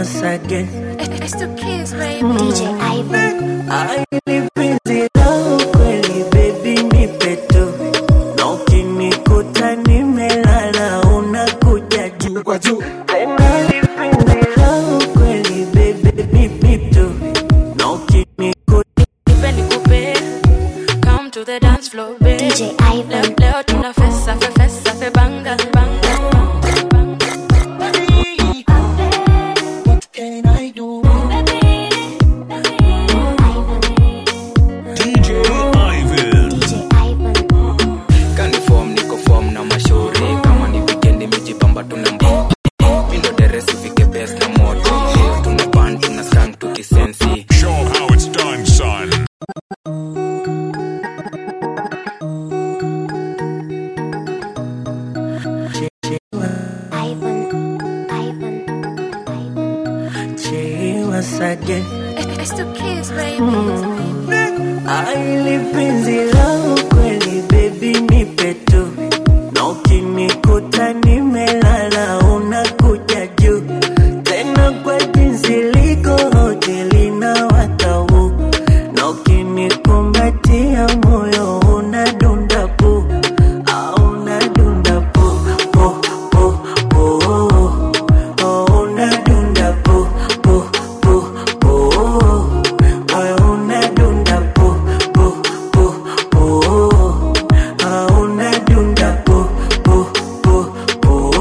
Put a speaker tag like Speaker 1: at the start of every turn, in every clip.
Speaker 1: once again.
Speaker 2: It's the kids, baby.
Speaker 3: DJ Ivan.
Speaker 1: Aili penzi langu kweli baby nipe tu na ukinikuta nimelala unakuja juu
Speaker 4: kwa juu
Speaker 1: tena ili penzi langu kweli baby nipe tu na ukinikuta
Speaker 2: Nipe nikupe. Come to the dance floor, babe.
Speaker 3: DJ Ivan.
Speaker 2: Leo, leo tuna fesa, fe, fesa, fe, banga, banga.
Speaker 4: What can I do?
Speaker 5: DJ Ivan.
Speaker 3: DJ Ivan.
Speaker 6: kanifom niko fom na mashauri kama ni wikendi mijipamba tuna mbo mindo deresi fike bes na moto leo tuna ban tuna skang tukisensi
Speaker 5: Show 'em how it's done, son.
Speaker 3: Ivan. Ivan. Ivan.
Speaker 1: Che once again.
Speaker 2: It's the kids, baby.
Speaker 1: Aili penzi langu kweli baby nipe tu na ukinikuta nimelala unakuja juu tena kwa jinsi liko hoteli na watau na ukinikumbatia moyo unadunda pu au unadunda pu pu pu pu oh, unadunda pu pu pu pu Moyo unadunda pu pu pu pu Ah, unadunda pu pu pu pu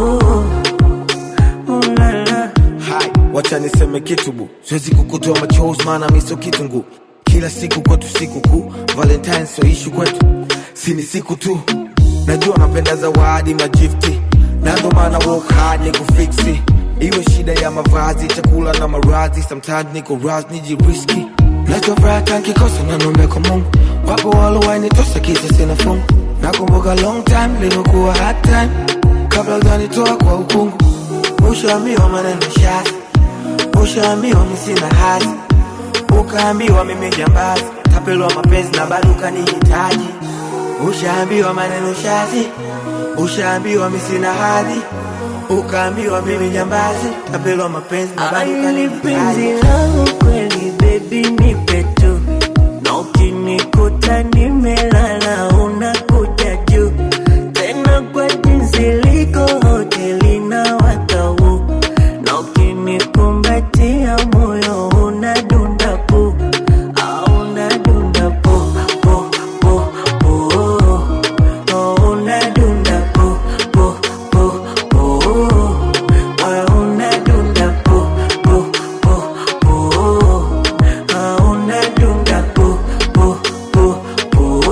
Speaker 1: Ulala
Speaker 4: Hai, wacha niseme kitu bu siwezi kukutoa machozi maana miso kitungu kila siku kwetu siku kuu valentine so ishu kwetu si ni siku tu najua napenda zawadi majifti na ndo maana work hard ni kufiksi iwe shida ya mavazi chakula na maradhi sometimes niko ras nijiriski nachofuraha nkikosa nanombe kwa mungu wapo walowainitosa kisa sina fungu nakumbuka long time limekuwa hard time kabla ujanitoa kwa ukungu ushaambiwa maneno shazi ushaambiwa mi sina hazi ukaambiwa mimi jambazi tapelwa mapenzi na bado ukanihitaji ushaambiwa maneno shazi ushaambiwa mi sina hadhi ukaambiwa mimi jambazi tapelwa mapenzi na bado
Speaker 1: Aili penzi
Speaker 4: ukanihitaji
Speaker 1: langu kweli baby nipe tu na ukinikuta nimelala unakuja juu tena kwa jinsi liko hoteli na watau na ukinikumbatia moyo unadunda pu au unadunda pu pu pu pu oh, unadunda pu pu pu pu Moyo unadunda pu pu pu pu Ah, unadunda pu pu pu pu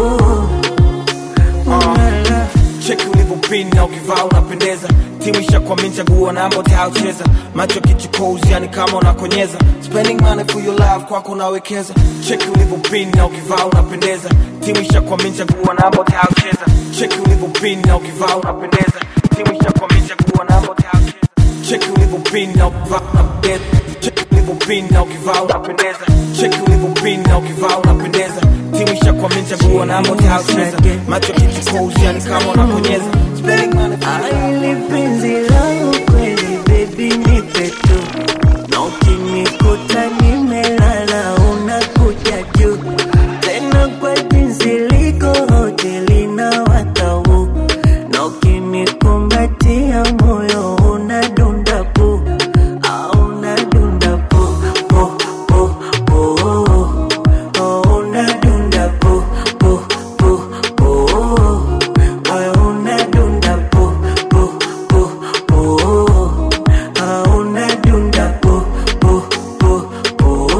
Speaker 1: Ulala.
Speaker 4: cheki ulivyopini na ukivaa unapendeza timu ishakwamini chagua namba utayocheza macho kichukozi yani kama unakonyeza spending money for your love kwako unawekeza cheki ulivyopini na ukivaa unapendeza timu ishakwamini chagua namba utayocheza cheki ulivyopini na ukivaa unapendeza timu ishakwamini chagua namba utayocheza cheki ulivyopini na ukivaa unapendeza cheki ulivyopini na ukivaa unapendeza cheki ulivyopini na ukivaa unapendeza timu ishakwamini chagua namba utayocheza macho kichukozi yani kama unakonyeza spending money for your love
Speaker 1: Aili penzi langu kweli baby nipe tu na ukinikuta nimelala unakuja juu tena kwa jinsi liko hoteli na watau na ukinikumbatia moyo unadunda pu au unadunda pu pu pu pu oh, unadunda pu pu pu pu Moyo unadunda pu pu pu pu Ah, unadunda pu pu pu pu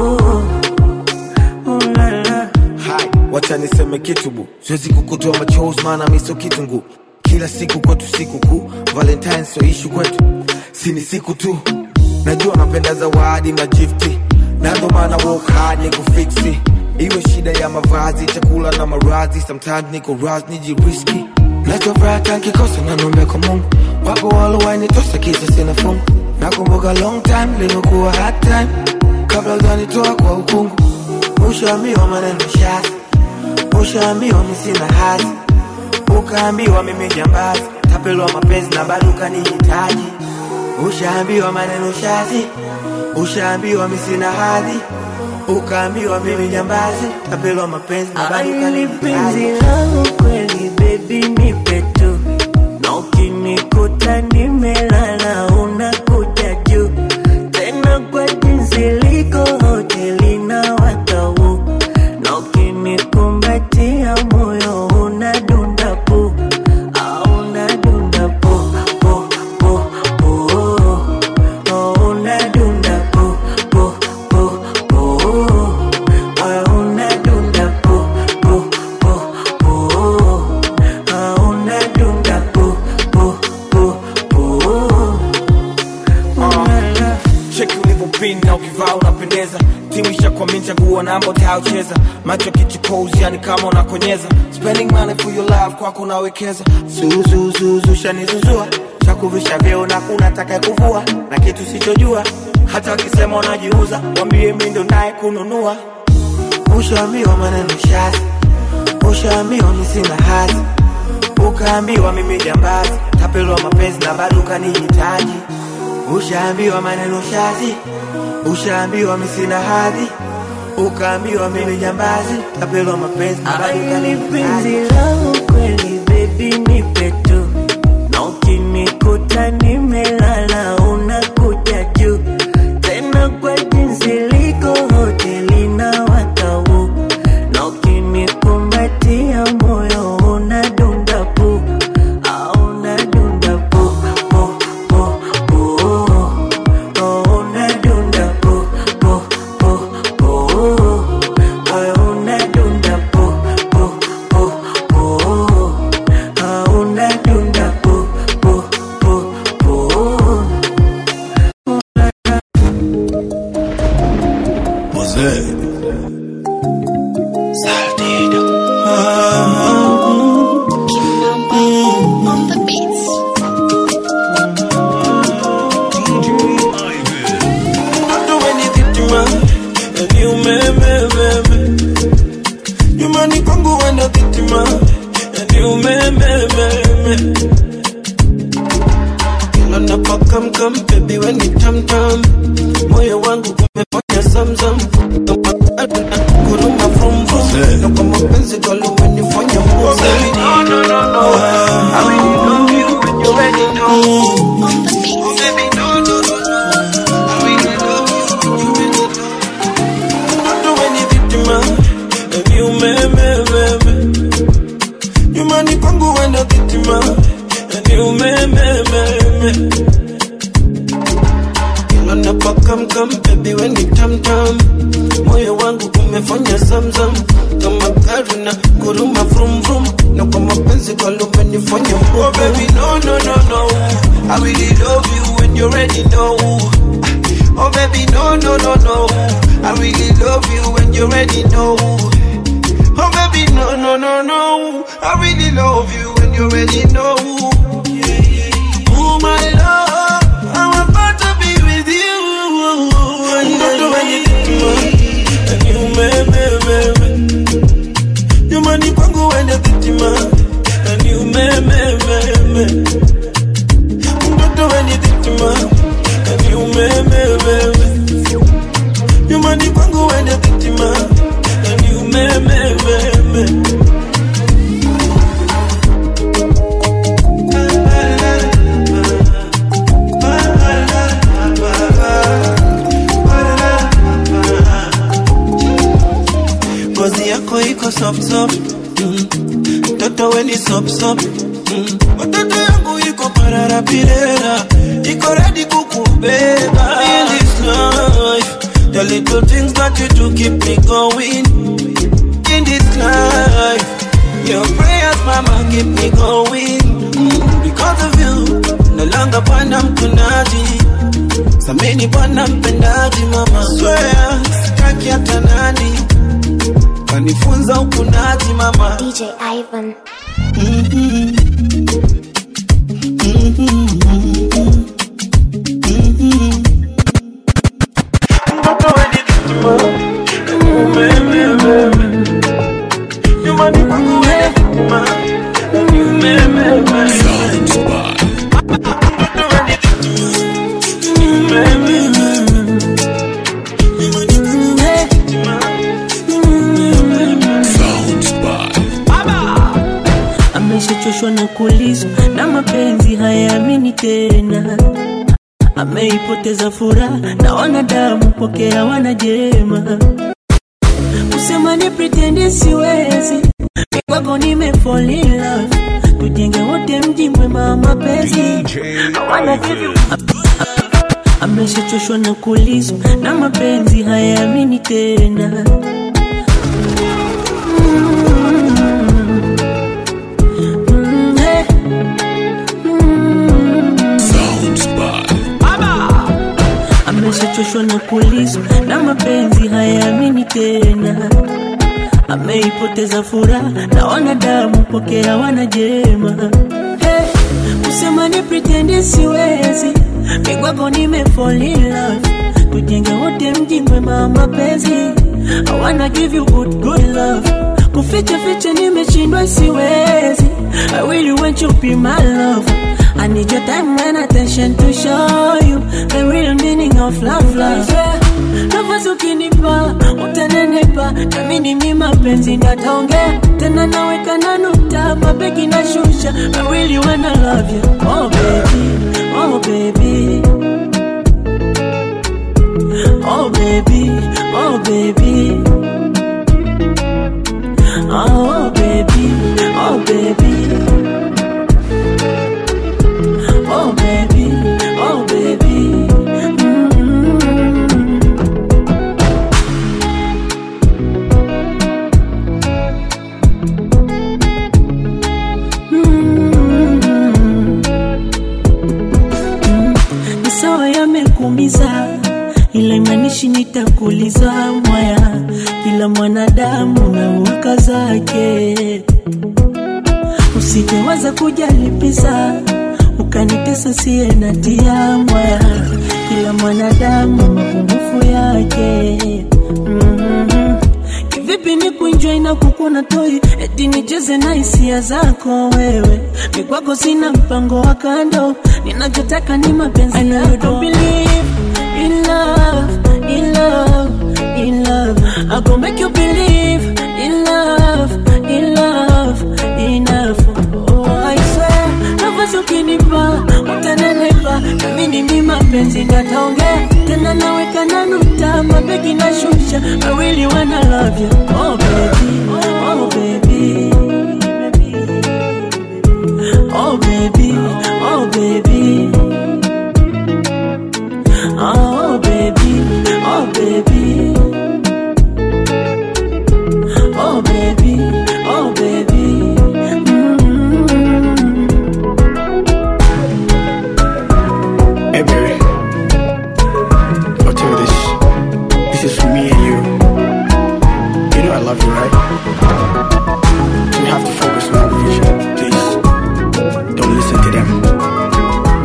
Speaker 1: Ulala
Speaker 4: Hai, wacha niseme kitu bu siwezi kukutoa machozi maana miso kitungu kila siku kwetu siku kuu valentine so ishu kwetu si ni siku tu najua napenda zawadi majifti na ndo maana work hard ni kufiksi iwe shida ya mavazi chakula na maradhi sometimes niko ras nijiriski nachofuraha nkikosa nanombe kwa mungu wapo walowainitosa kisa sina fungu nakumbuka long time limekuwa hard time kabla ujanitoa kwa ukungu ushaambiwa maneno shazi ushaambiwa mi sina hazi ukaambiwa mimi jambazi tapelwa mapenzi na bado ukanihitaji ushaambiwa maneno shazi ushaambiwa mi sina hadhi ukaambiwa mimi jambazi tapelwa mapenzi na bado
Speaker 1: Aili penzi
Speaker 4: kanihitaji.
Speaker 1: langu kweli baby nipe tu na ukinikuta nimelala unakuja juu tena kwa jinsi liko hoteli na watau na ukinikumbatia moyo unadunda pu au unadunda pu pu pu pu oh, unadunda pu pu pu pu oh, unadunda pu pu pu pu oh, unadunda pu pu pu pu
Speaker 4: cheki ulivyopin na ukivaa unapendeza timu ishakwamini chaguo namba utayocheza macho kichukozi yani kama unakonyeza spending money for your love kwako unawekeza zuzuzuzu shanizuzua chakuvisha vyeo na kuna taka kuvua na kitu sichojua hata wakisema unajiuza wambie mi ndo naye kununua ushaambiwa maneno shazi ushaambiwa mi sina hazi ukaambiwa mimi jambazi tapelwa mapenzi na bado ukanihitaji ushaambiwa maneno shazi ushaambiwa mi sina hadhi ukaambiwa mimi jambazi tapelwa mapenzi na bado
Speaker 1: Aili penzi
Speaker 4: ukanihitaji
Speaker 1: langu kweli baby nipe tu na ukinikuta nimelala unakuja juu tena kwa jinsi liko hoteli na watau na ukinikumbatia moyo unadunda pu au unadunda pu pu pu pu oh, unadunda pu pu pu pu oh, unadunda pu pu pu pu oh, unadunda pu pu pu pu
Speaker 2: On the beats.
Speaker 7: Hata we ni dhitima, yani umemememe. Nyumbani kwangu wenda dhitima, yani umemememe. Kila napokamkam, baby we ni tamtam. Moyo wangu umefanya zamzam. Kama gari na kuruma vrum vrum. Na kwa mapenzi girl umenifanya mbuzi. No, no, no, no. I really love you when you already know.
Speaker 2: On the beats.
Speaker 7: Oh, baby, no, no, no, no. I really love you when you already know. Hata we ni dhitima, yani umemememe. Nyumbani kwangu wenda dhitima, yani umemememe. Kila napokamkam, baby we ni tamtam. Moyo wangu umefanya zamzam kama gari na kuruma vrum vrum, na kwa mapenzi girl umenifanya oh baby no no no no, I really love you when you already know. Oh baby no no no no, I really love you when you already know. Oh baby no no no no, I really love you when you already know. Oh my love, I'm about to be with you. Don't do anything and you me me me me. Nyumbani kwangu wende dhitima and you me me me me. Don't do anything and you me me me me. Nyumbani kwangu wende dhitima and you me me me me. ngozi yako iko soft soft mm. mtoto we ni sop sop mm. watoto yangu iko pararapirera iko redi kukubeba in this life the little things that you do keep me going in this life your prayers mama keep me going mm. because of you no longer bwana mkunaji samini bwana mpendaji mama swear sitaki hata nani kanifunza ukunaji mama
Speaker 3: DJ Ivan.
Speaker 7: mtoto weni dhitima umemememe nyumbani kwangu weni dhitima umemememe
Speaker 5: Sound Spot.
Speaker 7: mtoto weni dhitima umemememe
Speaker 1: hayaamini tena ameipoteza furaha na wanadamu pokea wanajema kusema ni pretendi siwezi kwako nime fall in love tujenge wote mji mwema wa mapenzi
Speaker 5: DJ Ivan.
Speaker 1: ameshachoshwa na kulizwa na mapenzi hayaamini tena Mm, eh.
Speaker 5: Sounds by
Speaker 1: ameshachoshwa na kulizwa na mapenzi hayaamini tena ameipoteza furaha na wanadamu pokea wanajema hey, kusema ni pretendi siwezi migwako nime fall in love tujenge wote mji mwema wa mapenzi I wanna give you good good love kuficha ficha nimeshindwa siwezi I really want you be my love I need your time and attention to show you the real meaning of love love yeah. nafasi ukinipa utanenepa nami ni mi mapenzi ndataongea tena naweka na nukta mabegi na shusha I really wanna love you oh baby oh baby oh baby oh baby oh baby oh baby oh baby oh baby mm ni sawa yamekumiza ila imanishi nitakuliza mwaya kila mwanadamu na uka zake usijewaza kujalipiza ukanitesa siye natia mwaya kila mwanadamu mapungufu yake mm-hmm. kivipi ni kuenjoy na kukuna toi eti nicheze na hisia zako wewe ni kwako sina mpango wa kando ninachotaka ni mapenzi I know you don't believe in love, in love, in love I go make you believe in love, in love, enough Oh I swear, nafasi ukinipa utanenepa nami ni mi mapenzi ndataongea tena naweka na nukta mabegi na shusha I really wanna love you Oh baby, oh baby Oh baby, oh baby Oh baby, oh baby Oh baby, oh baby mm
Speaker 8: Hey baby, I'll tell you this. This is for me and you. You know I love you, right? So we have to focus on our future, please. Don't listen to them.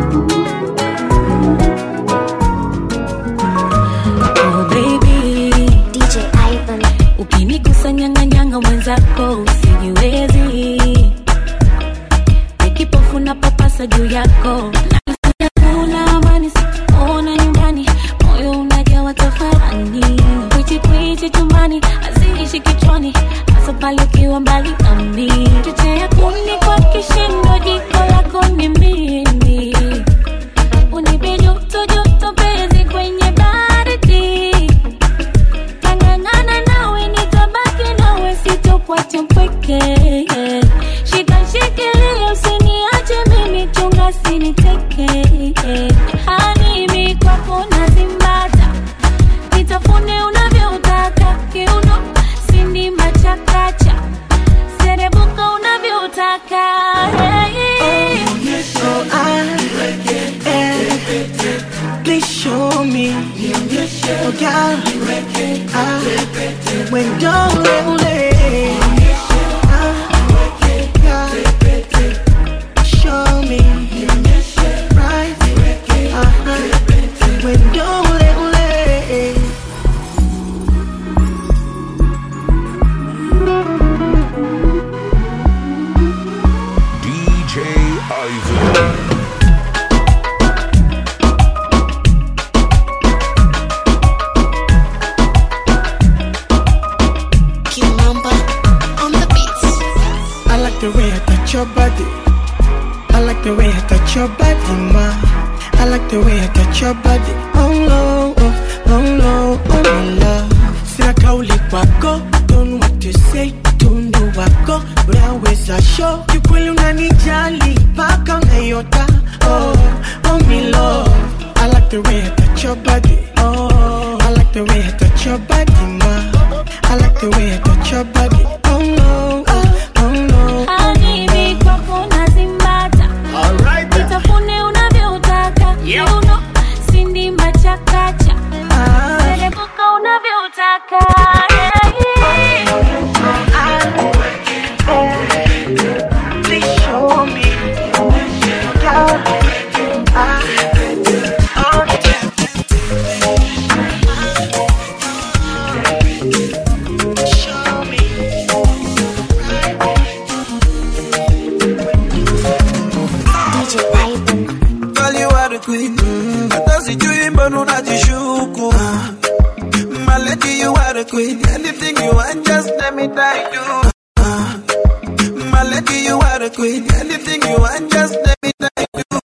Speaker 2: Oh baby,
Speaker 3: DJ Ivan,
Speaker 2: ukinikusanyanganyanga mwenzako usijiwezi, nikipofu na papasa juu yako kuna amani ona nyumbani, moyo unajawa tafarani, kwichi kwichi chumbani haziishi kichwani, hasa pale ukiwa mbali nami, chochea kuni kwa kishindo, jiko lako ni mimi unipe joto joto penzi kwenye baridi tangangana nawe nitabaki nawe sitokuacha mpweke shika shikilia usiniache mimi chunga siniteke hanimi kwako nazimbata nitafune unavyotaka kiuno sindima chakacha serebuka unavyotaka hey.
Speaker 7: So I please show me Oh God I when don't Show me right uh-huh. when don't
Speaker 5: DJ Ivan.
Speaker 3: Kimamba
Speaker 7: body, ma. I like the way I touch your body. Oh no, oh, oh no, oh my love. Sina kauli kwako, don't know what to say. Tundu wako, unaweza show. Kikweli unanijali, paka unayota. Oh, oh me love. I like the way I touch your body. Oh, I like the way I touch your body, ma. I like the way I touch your body. Oh no, oh, oh no.
Speaker 2: Habibi kwako nazimbata Nitafune unavyotaka Kiuno sindimba chakacha Serebuka unavyotaka
Speaker 7: Please show me.
Speaker 3: DJ Ivan.
Speaker 7: Girl, you are the queen. Mm, hata sijui mbona unajishuku. My lady, you are the queen. Anything you want, just let me die you. My lady, you are the queen. Anything you want, just let me die you.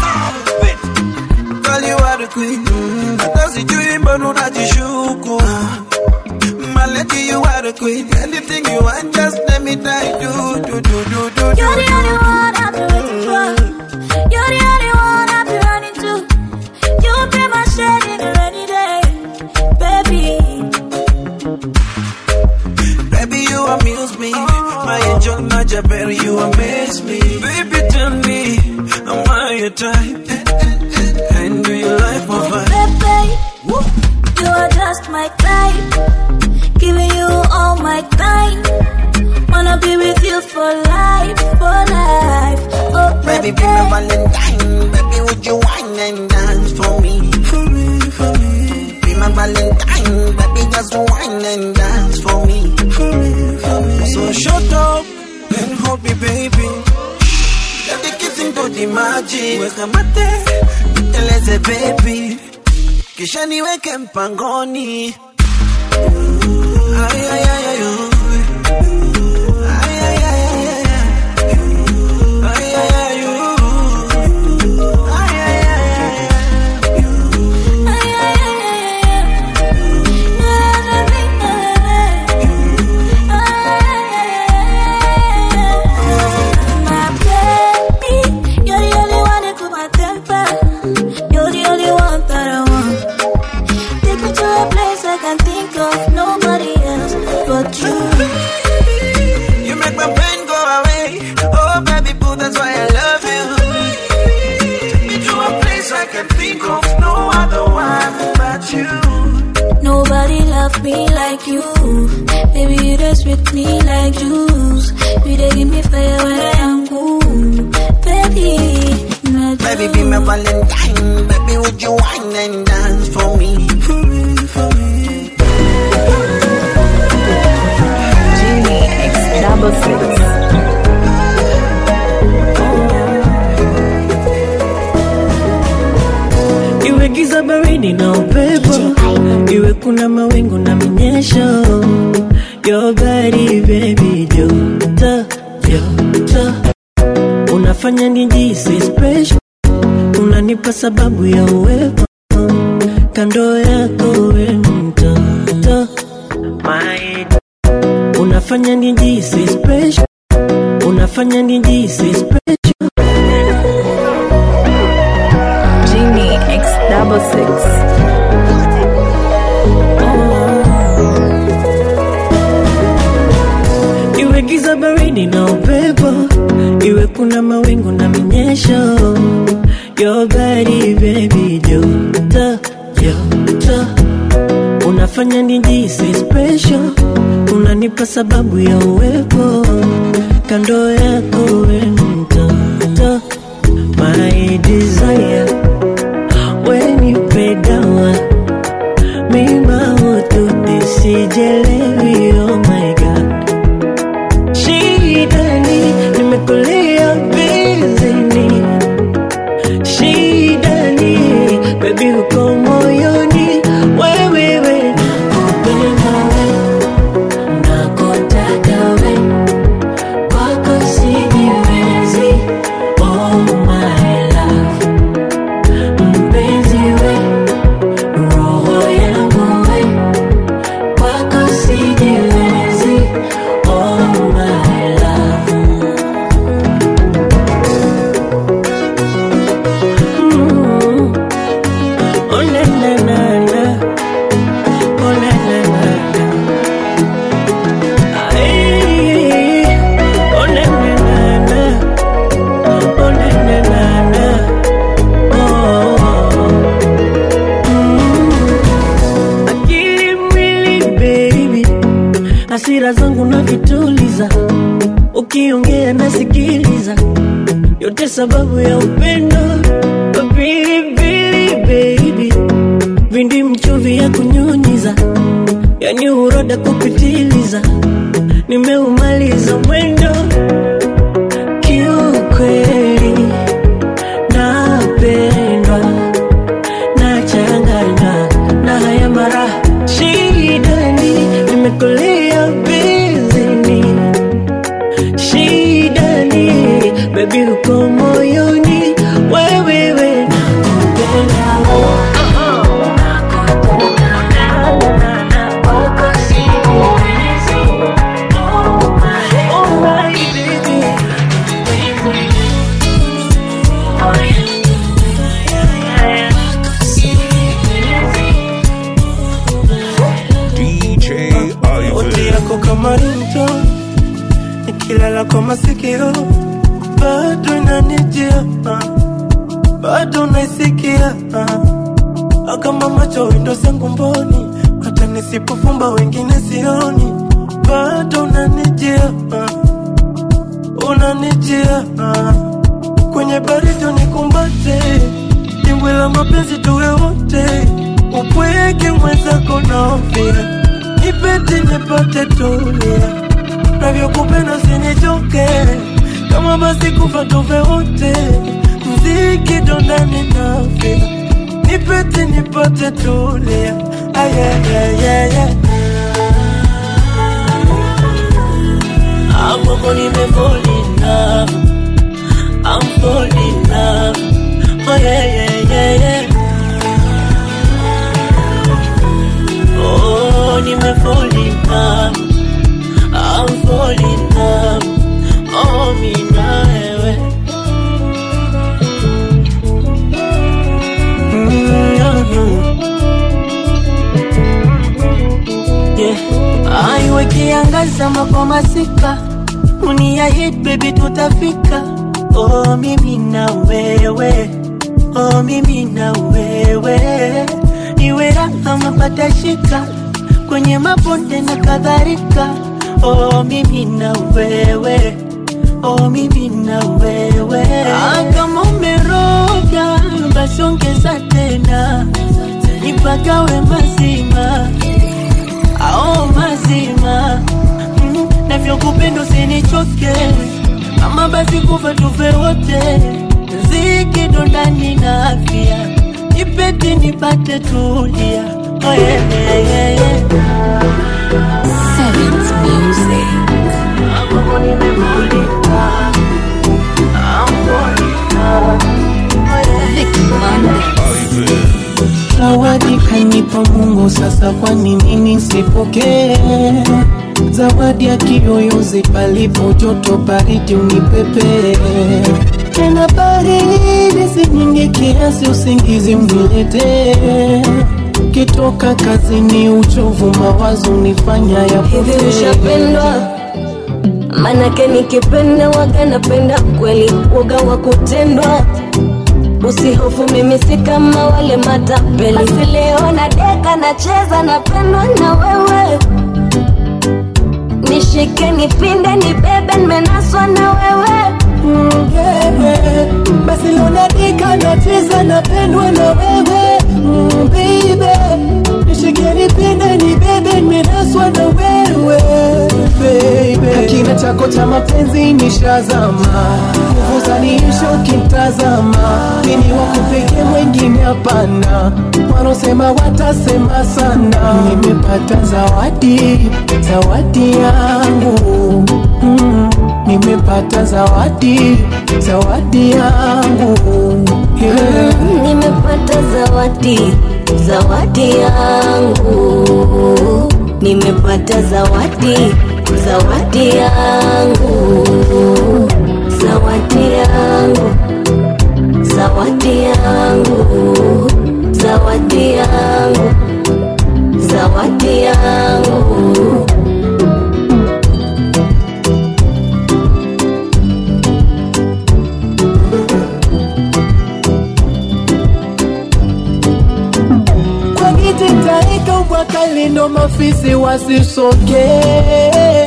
Speaker 7: Girl, you are the queen. Mm, hata sijui mbona unajishuku. My lady, you are the queen. Anything you want, just let me die do do do do do do.
Speaker 2: You're the only one I've been waiting for You're the only one I've been running to You be my shade in a rainy day Baby
Speaker 7: Baby, you amuse me. My angel, my Jabber, you amaze me. Baby, tell me, am I your type? And do you like my vibe?
Speaker 2: Baby You are just my type Giving you all my time Wanna be with you for life, for life Oh
Speaker 7: Baby, be my Valentine. Baby, would you wine and dance for me? For me, for me. Be my Valentine. Baby, just wine and dance for me. For me, for me. So shut up and hold me, baby. Let the kissing do the magic. Weka mate, niteleze baby. Kisha niweke mpangoni. Ay, ay, ay, ay, oh. Ay, ay, ay, ay, ay, ay. Ay, ay, ay, oh. Ay, ay, ay, ay, ay.
Speaker 2: My baby, you're the only one that cool my temper. You're the only one that I want. Take me to a place I can think of nobody else but you.
Speaker 7: You make my pain go away. Oh, baby boo, that's why I love you. Take me to a place I can think of no other one but you.
Speaker 2: Nobody love me like you. Baby, you just with me like juice. You dey give me fire when I am cool. Baby, not
Speaker 7: Baby, be my Valentine. Baby, would you wine and dance for me? For me, for me.
Speaker 9: Genie X double six.
Speaker 1: iwe giza baridi na upepo iwe kuna mawingu na minyesho your body baby joto joto unafanya nijisi special unanipa sababu ya uwepo kando yako we mtoto my unafanya nijisi special unafanya nijisi special
Speaker 9: Genie X double six.
Speaker 1: iwe giza baridi na upepo iwe kuna mawingu na minyesho your body baby joto joto unafanya nijisi special unanipa sababu ya uwepo kando yako we mtoto my desire wenipe dawa mima ututesijelewi oh my god shidani nimekulia bizini shidani bebi uko moyoni wewewe nakupenda we nakutaka we kwako sijiwezi oh my love hasira zangu na vituliza, ukiongea nasikiliza, yote sababu ya upendo. Pilipili baby, vindi mchuvi ya kunyunyiza, yani uroda kupitiliza, nimeumaliza mwendo kiukweli, napendwa nachanganywa na haya mara shidani, nimekulia bizini shidani, bebi uko moyoni, wewewe nakupenda Oh my baby
Speaker 5: DJ
Speaker 7: Sauti
Speaker 5: Ivan.
Speaker 7: yako kama rinto nikilala kwa masikio bado inanijia ah. bado naisikia ah. kama macho windo zangu mboni hata nisipofumba wengine sioni bado unanijia ah. unanijia ah. kwenye baridi nikumbate dimbwi la mapenzi tuwe wote upweke mwenzako naofia nipete nipate tulia navyokupenda usinichoke kama basi kufa tufe wote mziki dondani nafia nipete nipate tulia ayayayaya
Speaker 1: Amoko nimefall in love I'm fall in love Oh yeah yeah yeah yeah Oh nimefall in love I'm fall in love Oh mimi na wewe Yeah. Aiwe kiangaza kwa masika Dunia hit baby tutafika Oh mimi na wewe Oh mimi na wewe Iwe raha mapata shika Kwenye mabonde na kadhalika Oh mimi na wewe Oh mimi na wewe ah, Kama umeroga basi ongeza tena Nipagawe mazima ao mazima mm, navyokupenda usinichoke kama basi kufa tufe wote ziki dondani na afya nipete nipate tulia oh, yeah, yeah, yeah, yeah.
Speaker 9: Sevens Music.
Speaker 1: Amoko nimefulika. Amfolika. Oh, yeah.
Speaker 9: Vic Monday.
Speaker 5: Ivan.
Speaker 7: zawadi kanipa Mungu, sasa kwa nini nisipokee zawadi ya kiyoyozi palipo joto baridi unipepe tena baridi si nyingi kiasi usingizi uniletee kitoka kazini uchovu mawazo nifanya
Speaker 10: hivi
Speaker 7: yapotee
Speaker 10: ushapendwa manake nikipenda waga napenda kweli waga wa kutendwa usihofu mimi si kama wale matapeli basi leo na deka nacheza napendwa na wewe nishike nipinde nibebe nimenaswa na wewe
Speaker 7: Mm, yeah, yeah. basi lonadika nacheza napendwa na wewe mm, baby nishike nipinde nibebe nimenaswa na wewe baby kina chako cha mapenzi nishazama nguvu zaniisha ukimtazama mini wakupeke mwengine hapana wanaosema watasema sana nimepata zawadi zawadi yangu mm, nimepata zawadi zawadi yangu yeah.
Speaker 10: nimepata zawadi zawadi yangu nimepata zawadi zawadi yangu zawadi yangu zawadi yangu zawadi yangu zawadi yangu
Speaker 7: kwa kiti taika ubwakali ndo mafisi wasisogee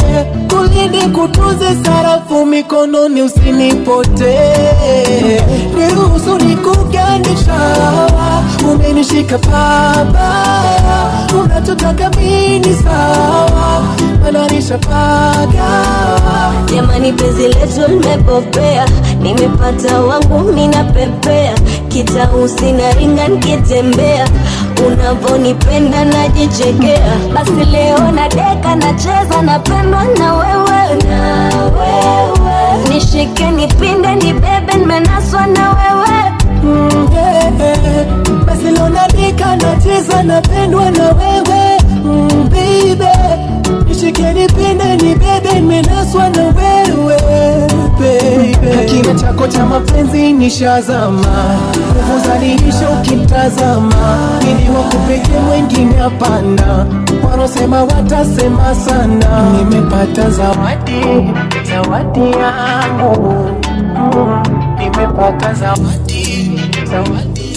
Speaker 11: nikulinde kutunze sarafu mikononi usinipotee niruhusu nikugandisha umenishika pabaya unachotaka mini sawa mananisha pagawa
Speaker 10: jamani penzi letu limepopea nimepata wangu minapepea kitausi na ringa nikitembea unavonipenda najichekea basi leo na deka nacheza napendwa na wewe na wewe nishike nipinde nibebe nimenaswa na wewe
Speaker 11: Mm, yeah, yeah. basi leo nadika nacheza napendwa na wewe mm, baby nishike nipinde nibebe nimenaswa na wewe baby kina chako cha mapenzi nishazama nguvu zaniisha ukimtazama ili wakupeke mwengine hapana wanaosema watasema sana nimepata zawadi zawadi yangu mm, nimepata zawadi zawadi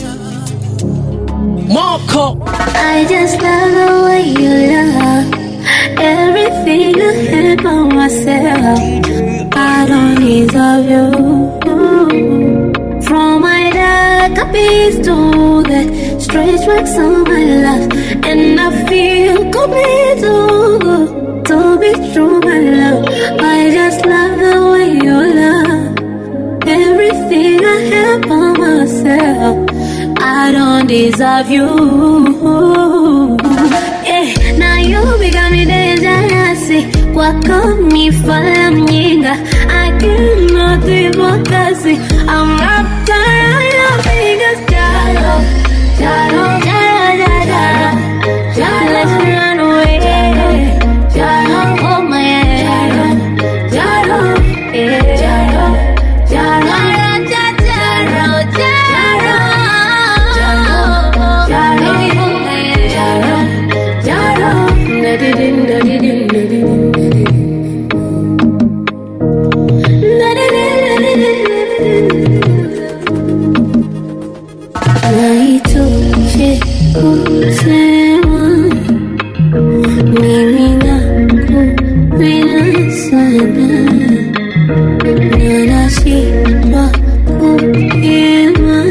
Speaker 2: Moko. I just love the way you love everything I have by myself. I don't deserve you. From my dark abyss to the stretch marks on my life, and I feel complete to, to be true, my love. I just love the way you love everything I have by myself. I don't deserve you. Eh, now you become me dangerous. Kwako mi fala mjinga. I cannot focus. I'm wrapped around your fingers. Jalo, jalo, jalo, jalo, jalo. Let's run away. Jalo, hold my hand. Jalo, yeah. Jalo, jalo, jalo, jalo, jalo. Jalo, baby, hold my hand. Jalo, da-di-din, da-di-din, da-di-din, da-di-din. Naitoshe kusema mimi nakupenda sana na nashindwa kuhema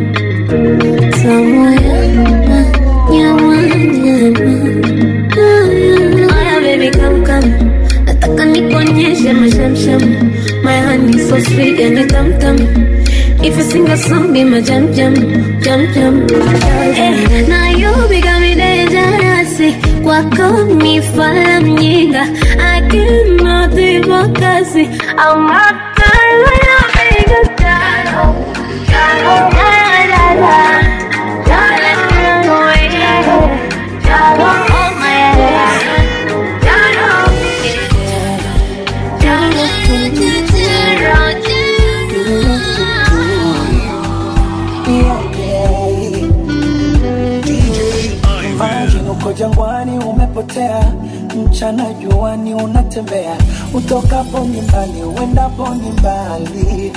Speaker 2: samoya na nyama nyama Aya baby come come nataka nikuonyeshe mashamsham my honey so sweet and tam tam if you sing a song be my jam jam jam jam eh, now you become me dangerous kwako mi fala mjinga I cannot focus I'm not tired of being a jalo jalo jalo jalo jalo let's run away jalo hold my hand jalo jalo jalo
Speaker 11: Imagine uko jangwani umepotea, mchana juani unatembea, utokapo ni mbali, uendapo ni mbali.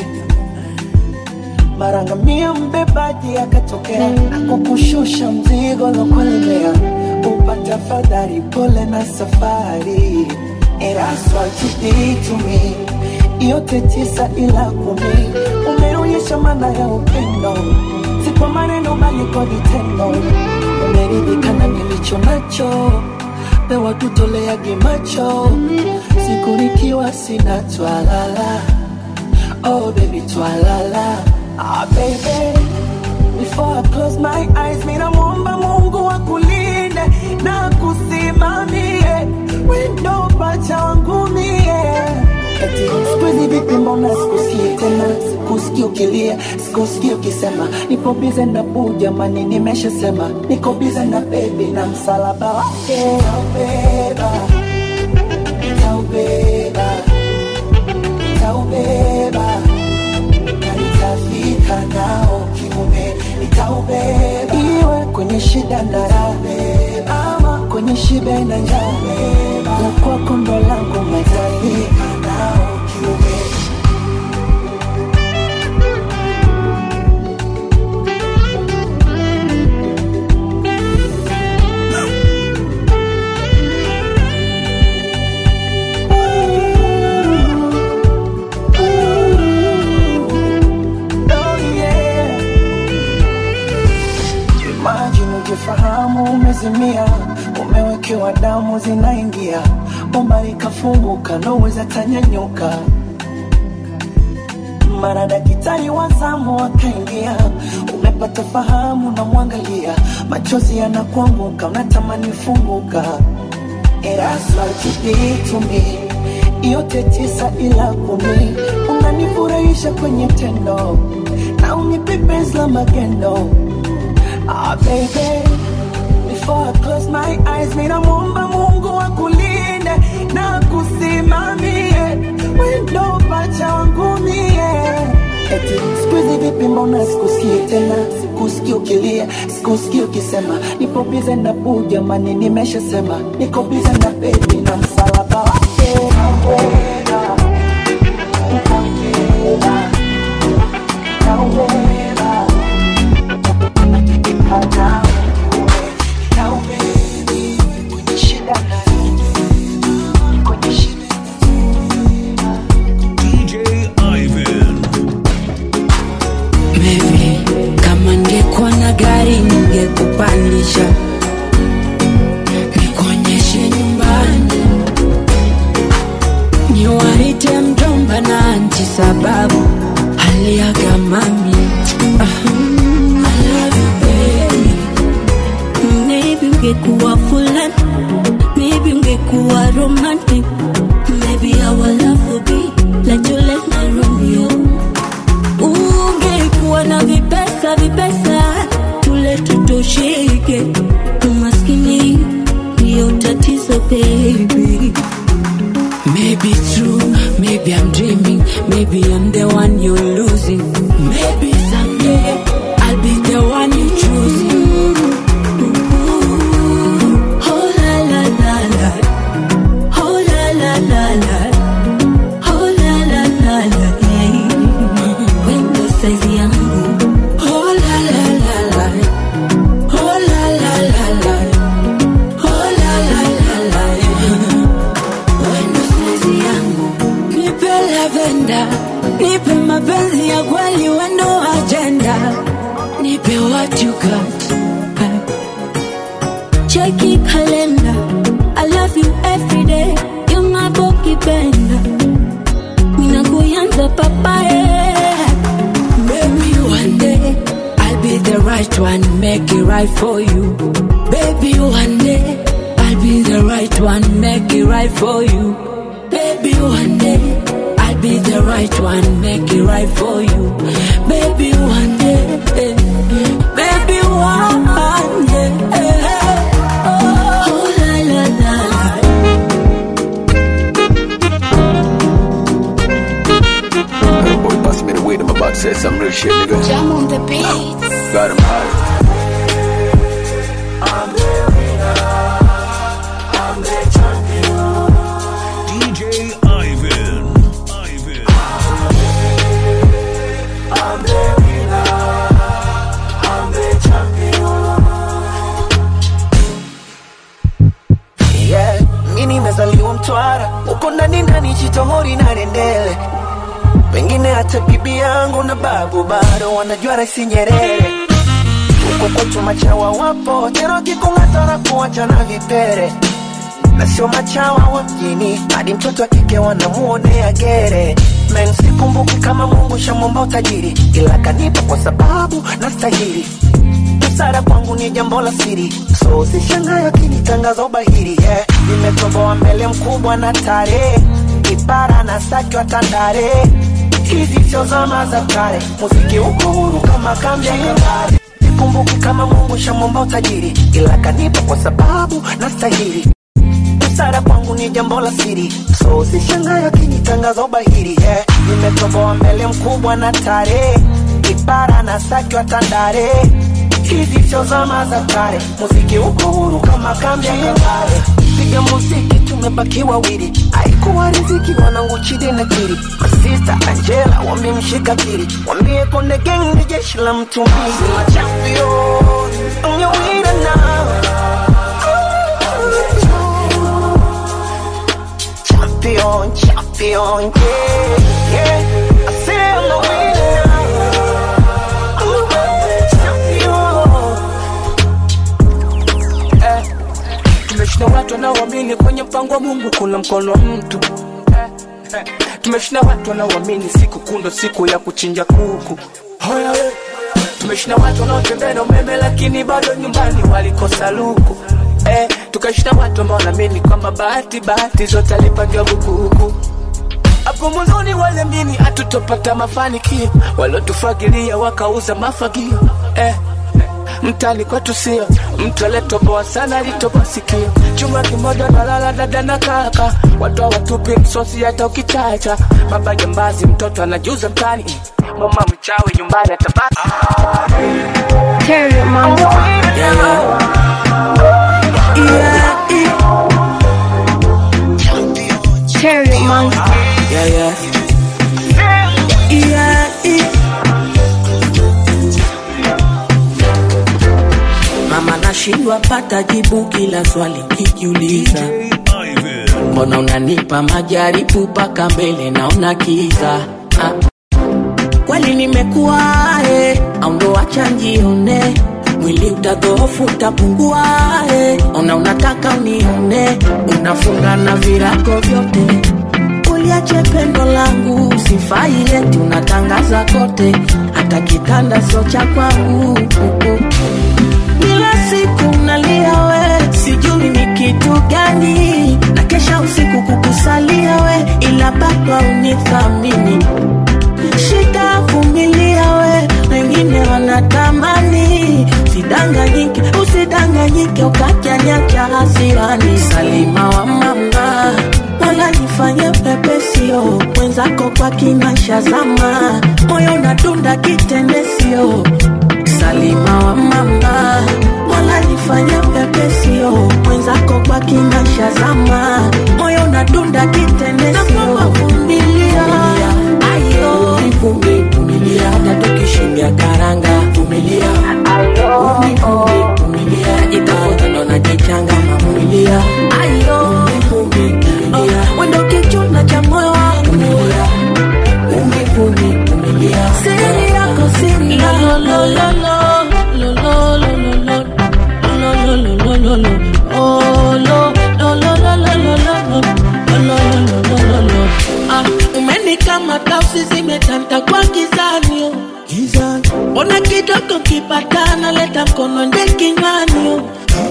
Speaker 11: Mara ngamia mbebaji akatokea, akukushusha mzigo lokulemea, upata fadhari, pole na safari. And that's what you did to me, yote tisa ila kumi, umeonyesha maana ya upendo, si kwa maneno bali kwa vitendo umeridhika na nilicho nacho, pewa tutoleage macho, siku nikiwa sina twalala. Oh baby twalala, ah baby Before I close my eyes, mina muomba Mungu akulinde na kusimamie wendo pacha wangu mie. Eti siku hizi vipi, mbona sikusikii tena, sikusikii ukilia, sikusikii ukisema nipo bize na buu, jamani, nimeshasema niko bize na bebi na msalaba wake nitaubeba, nitaubeba, nitaubeba na nitafika nao kiume, nitaubeba iwe kwenye shida na raha, ama kwenye shibe na njaa, na kwako ndo langu nitafika nao kiume. ujifahamu umezimia umewekewa damu zinaingia umbali kafunguka noweza tanyanyuka mara daktari wa zamu akaingia umepata fahamu na mwangalia machozi yanakuanguka unatamani funguka eraswa kipitumi yote tisa ila kumi unanifurahisha kwenye tendo na unipe penzi la magendo ah, baby Before I close my eyes, ninamwomba Mungu akulinde na kusimamie wendo pacha wangu mie. Eti siku hizi vipi, mbona sikusikii tena, sikusikii ukilia, sikusikii ukisema nipo bize na buu, jamani, nimeshasema niko bize na bebi na msalaba wake nauweza, nauweza, nauweza, hata
Speaker 5: DJ Ivan.
Speaker 1: Maybe kama ningekuwa na gari ningekupandisha nikuonyeshe nyumbani, niwaite mjomba na anti sababu aliaga mami. Ah, I love you baby. Maybe ungekuwa fulani, maybe ungekuwa romantic, maybe our love would be like Juliet na Romeo ungekuwa na vipesa vipesa tule tutosheke umaskini ndiyo tatizo baby Maybe true, maybe I'm dreaming, maybe I'm the one you're losing. Maybe someday I'll be the one you choosing. Oh la la la la, oh la la la la, oh la la la la, yeah. Wendo size yangu, oh la la la la, oh la la la la, oh la la la la, wendo size yangu. Nipe lavenda, nipe mapenzi ya kweli, wendo agenda, nipe what you got. Cheki kalenda, I love you every day, you're my boki benda. Mina kuyanza papaye. Maybe one day I'll be the right one, make it right for you. Baby, one day I'll be the right one, make it right for you. Baby, one day I'll be the right one, make it right for you. Baby, one day, eh, baby, one day. eh, Oh, la la la la.
Speaker 12: Boy, pass me the weed, I'm about to say some real shit, nigga.
Speaker 3: Jam on the beat.
Speaker 12: Got him high.
Speaker 5: DJ Ivan. Ivan.
Speaker 11: yeah. Mi nimezaliwa Mtwara, huko ndani ndani Chitohori na Rendele, pengine hata bibi yangu na babu bado wanajua Rais Nyerere. Huko kwetu machawa wapo tena, wakikung'ata na kuacha na vipere, na sio machawa wa mjini, hadi mtoto wa kike wanamuonea gere. Men, sikumbuki kama Mungu shamwomba utajiri, ila kanipa kwa sababu nastahili busara kwangu ni jambo la siri, so usishangae akinitangaza ubahiri. Yeah, nimetoboa mbele mkubwa na tare, kipara na saki wa tandare, hizi sio zama za kale, muziki uko huru kama kambi ya kabare. Sikumbuki kama Mungu shamwomba utajiri, ila kanipa kwa sababu nastahili busara kwangu ni jambo la siri, so usishangae akinitangaza ubahiri. Yeah, nimetoboa mbele mkubwa na tare, kipara na saki wa tandare hizi sio zama za kale, muziki uko huru kama kambi ya kabare. Piga muziki tumebaki wawili, haikuwa riziki wanangu Chidi na Kiri, masista Angela wamemshika kiri, wambie Konde Gang ni jeshi la mtu mbili, champion I'm your winner now. Champion, champion, yeah, yeah. I say I'm the winner now. I'm the champion.
Speaker 13: mpango wa mungu kuna mkono wa mtu tumeshinda watu wanaoamini siku kundo siku ya kuchinja kuku Hoya we. tumeshinda watu wanaotembea na umeme lakini bado nyumbani walikosa luku eh, tukashinda watu ambao wanaamini kwamba bahati bahati zote alipangiwa bukuku hapo mwanzoni waliamini hatutopata mafanikio waliotufagilia wakauza mafagio eh, mtani kwetu sio mtu aliyetoboa sana alitoboa sikio chumba kimoja nalala dada na kaka watu watupi msosi hata ukichacha baba jambazi mtoto anajuza mtani mama mchawi nyumbani atabaki
Speaker 10: Terry Monster. Terry Monster.
Speaker 1: Yeah, yeah. Yeah, yeah. Mama nashindwa pata jibu kila swali kijiuliza, mbona unanipa majaribu mpaka mbele naona kiza ah. Kweli nimekuwa eh, au ndo acha njione mwili utadhoofu utapungua eh. Ona unataka unione unafunga na virago vyote uliache pendo langu sifai eti unatangaza kote hata kitanda sio cha kwangu kila siku nalia we sijui ni kitu gani na kesha usiku kukusalia we ila bado unithamini shika vumilia we wengine wanatamani usidanganyike usidanganyike ukajanyacha hasirani salima wa mama wala nifanye pepesio mwenzako kwa kinasha zama moyo natunda kitendesio salima wa mama wala nifanye pepesio mwenzako kwa kinasha zama moyo natunda kitendesio vumilia ayo vumbi vumilia hata tukishindia karanga vumilia vumbi vumbi vumilia itafuta ndo najichanga mavumilia ayo vumbi vumilia wendo kichuna cha moyo wangu vumilia vumbi vumbi vumilia siri yako siri lo lo lo lo lo lo lo lo lo lo lo lo lo lo lo oh lo lo lo lo lo lo lo lo lo lo lo lo lo ah umenikamata usi zimetanta kwa gizani oh. Ona kidogo kipatana leta mkono nje kinywani oh.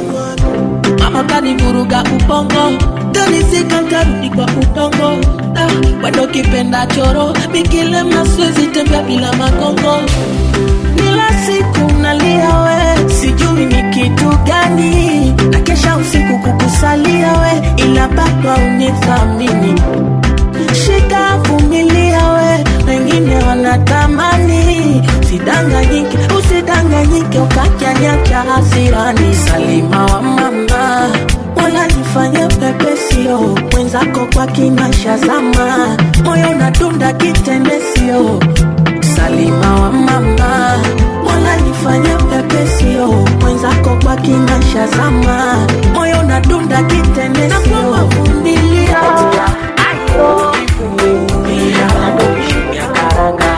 Speaker 1: Mama kanivuruga ubongo Kanizika ntarudi kwa udongo ah, Wendo kipenda choro Mikile maswezi tembea bila magongo Kila siku nalia we Sijui ni kitu gani Na kesha usiku kukusalia we Ila bado unithamini Shika vumilia we Wengine wanatamani Usidanganyike, usidanganyike Ukajanyacha hasirani Salima wa mama Wala nifanye pepesio Mwenzako kwa kinasha zama Moyo natunda kitendesio Salima wa mama Wala nifanye pepesio Mwenzako kwa kinasha zama Moyo natunda kitendesio Vumilia Ayo Vumilia Vumilia karanga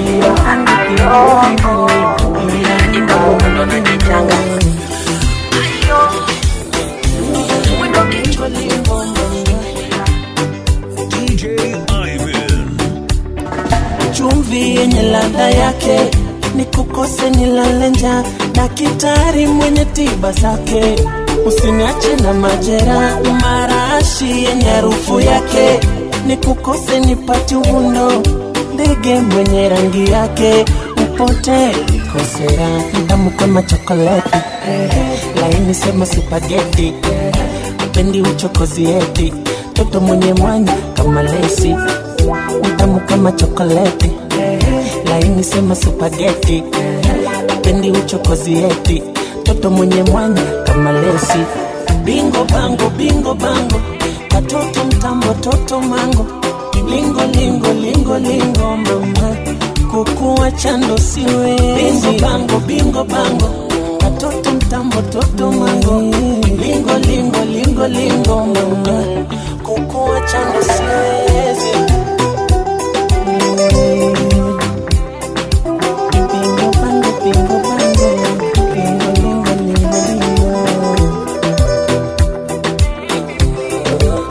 Speaker 1: chumvi yenye ladha yake ni kukose nilale njaa daktari mwenye tiba zake usiniache na majera marashi yenye harufu yake ni kukose nipati uvundo ndege mwenye rangi yake upote kosera damu kama chokoleti laini sema supageti pendi uchokozi eti toto mwenye mwanya kama lesi tamu kama chokoleti laini sema supageti pendi uchokozi eti toto mwenye mwanya kama lesi bingo bango bingo bango katoto mtambo toto mango lingo lingo lingo lingo mama kukuwa chando siwe bingo bango bingo bango katoto mtambo toto mango lingo lingo lingo lingo mama kukuwa chando siwezi Bingo bango bingo bango lingo lingo lingo lingo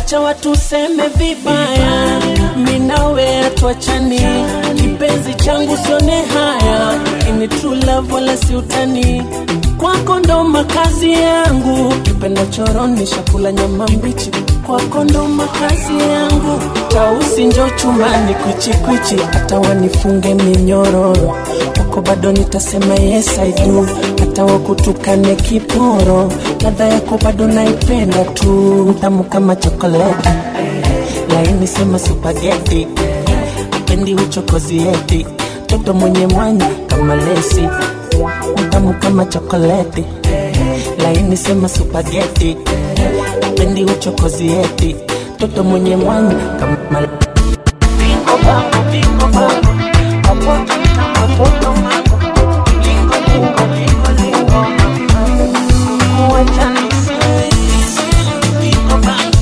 Speaker 11: wacha watu seme vibaya minawe atuachani kipenzi changu sione haya ini true love wala si utani kwako ndo makazi yangu kipenda choroni shakula nyama mbichi kwako ndo makazi yangu tausi njo chumani kwichikwichi hata wanifunge minyororo kwako bado nitasema yes I do hata wakutukane kiporo ladha yako bado naipenda tu tamu kama chokoleti laini sema supageti apendi uchokozi eti toto mwenye mwanya kama lesi tamu kama chokoleti laini sema supageti apendi uchokozi eti toto mwenye mwanya kama Bingo bango, bingo bango. Mapoto kama toto mango. Lingo, lingo, lingo, lingo. Kuacha nisiwezi. Bingo bango.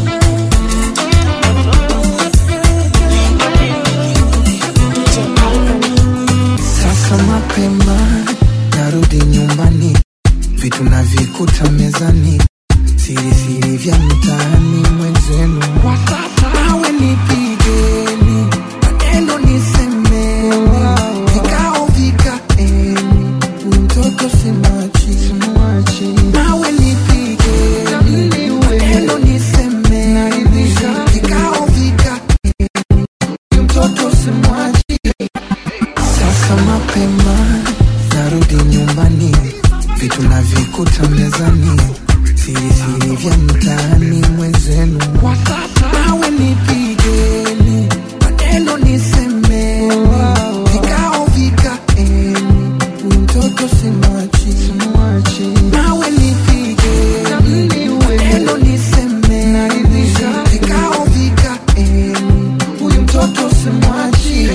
Speaker 14: Sasa mapema narudi nyumbani, vitu navikuta mezani, siri siri vya mtaani mwenzenu. Mawe nipigeni, maneno nisemeni, vikao vikaeni, huyu mtoto simwachi. Mawe nipigeni, maneno nisemeni, vikao vikaeni, huyu mtoto simwachi. Sasa mapema narudi nyumbani, vitu navikuta mezani, siri siri vya mtaani mwenzenu. Mawe nipigeni, maneno nisemeni, vikao vikaeni, huyu mtoto simwachi. Mawe nipigeni, maneno nisemeni, vikao vikaeni, huyu mtoto simwachi.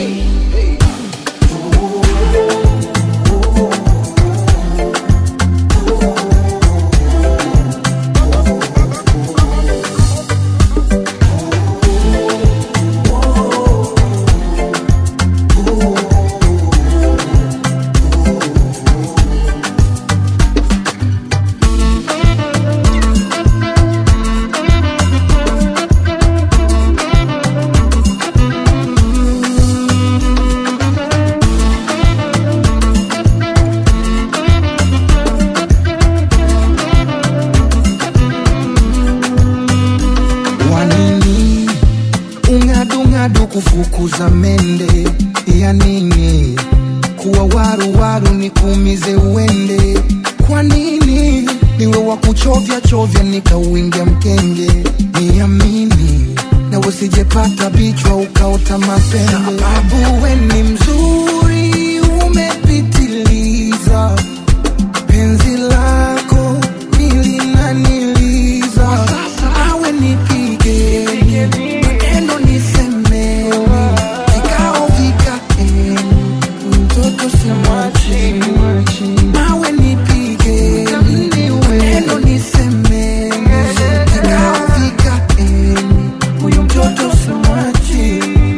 Speaker 14: wanini ung'adung'adu kufukuza mende ya nini kuwa waruwaru nikuumize uende kwa nini niwe wa kuchovya chovya nikauingia mkenge niamini na usijepata bichwa ukaota mapembe sababu we ni mzuri umepitiliza penzi lako nilinaniliza awe nipigeni maneno nisemeni vikao vikaeni mtoto simwachi nawe nipigeni maneno nisemeni vikao vikaeni huyu mtoto simwachi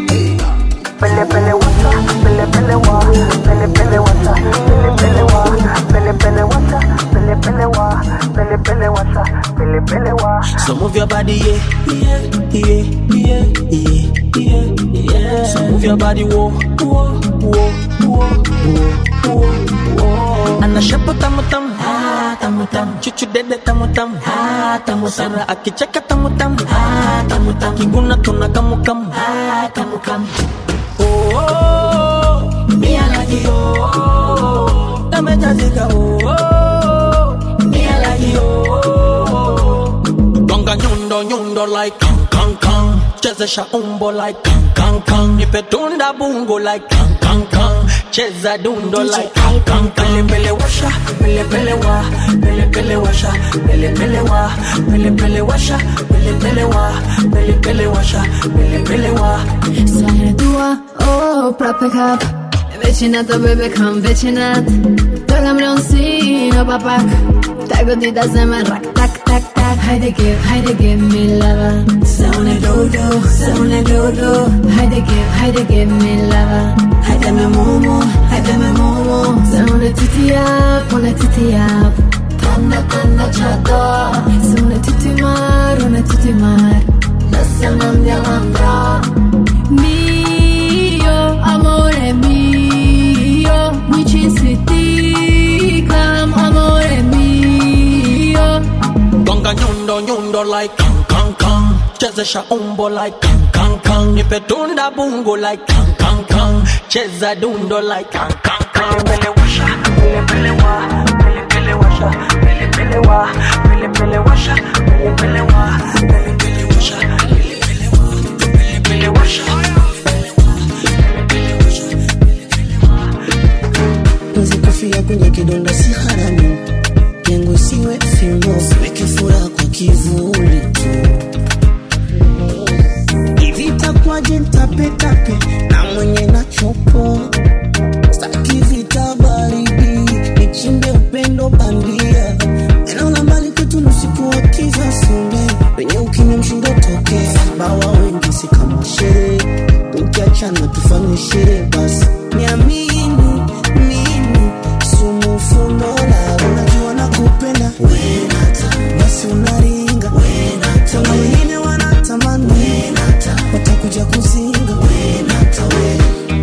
Speaker 11: Pele pele wasa, pele pele wa, pele pele wasa, pele pele wa, pele pele wasa, pele pele wa, pele pele wasa, pele pele wa. So move your body, yeah, yeah, yeah, yeah, yeah, yeah, yeah. So move your body, whoa, whoa, whoa, whoa, whoa, whoa. Ana shapo tamu tamu, ah tamu tamu. Chuchu dede tamu tamu, ah tamu tamu. Sara akicheka tamu tamu, ah tamu tamu. Kiguna tuna kamu kamu, ah kamu kamu. Oh, oh, me I like it, oh, oh, dame jazika, oh, oh, me I like it, oh, oh. Gonga nyundo nyundo like kang kang kang, chezesha umbo like kang kang kang, nipe tunda bungo like kang kang kang, cheza dundo like kang kang kang. Pele pele washa, pele pele wa, pele pele washa, pele pele wa, pele pele washa, pele pele wa, pele pele washa, pele pele wa.
Speaker 15: Sono tua, oh, proprio cap Vicinato, baby, come vicinato Togliamone un sino, papak Tago di da zema, rak, tak, tak, tak Haydi give, haydi give me lava Sono dodo, sono dodo Haydi give, haydi give me lava Haydi me momo, haydi me momo Sono tutti up, una tutti up Tanda, tanda, chato Sono tutti mar, una tutti mar nasema mjawanga mio amore mio mi ci siticam amore mio
Speaker 16: gonga nyundo nyundo like kang kang kang chezesha umbo like kang kang kang nipe tunda bungo like kang kang kang cheza dundo like kang kang kang pele washa pele pele wa pele pele washa pele pele wa pele pele washa pele pele wa pele pele washa pele pele wa pele pele washa
Speaker 17: Penzi kufia kwenye kidonda si haramu, lengo isiwe fimbo, weke furaha kwa kivuli tu. Hivi itakuwaje nitapetape na mwenye nachopo, staki vita baridi, nichimbe upendo bandia, eneo la mbali kwetu ni usiku wa kiza sinde, wenye ukimya mshindo tokea, bawa wengi si kama sherehe, tukiachana tufanye sherehe basi, niamini mimi sumu fundo la unajua nakupenda wenata basi unaringa wenata na wengine wanatamani wenata watakuja kuzinga wenata we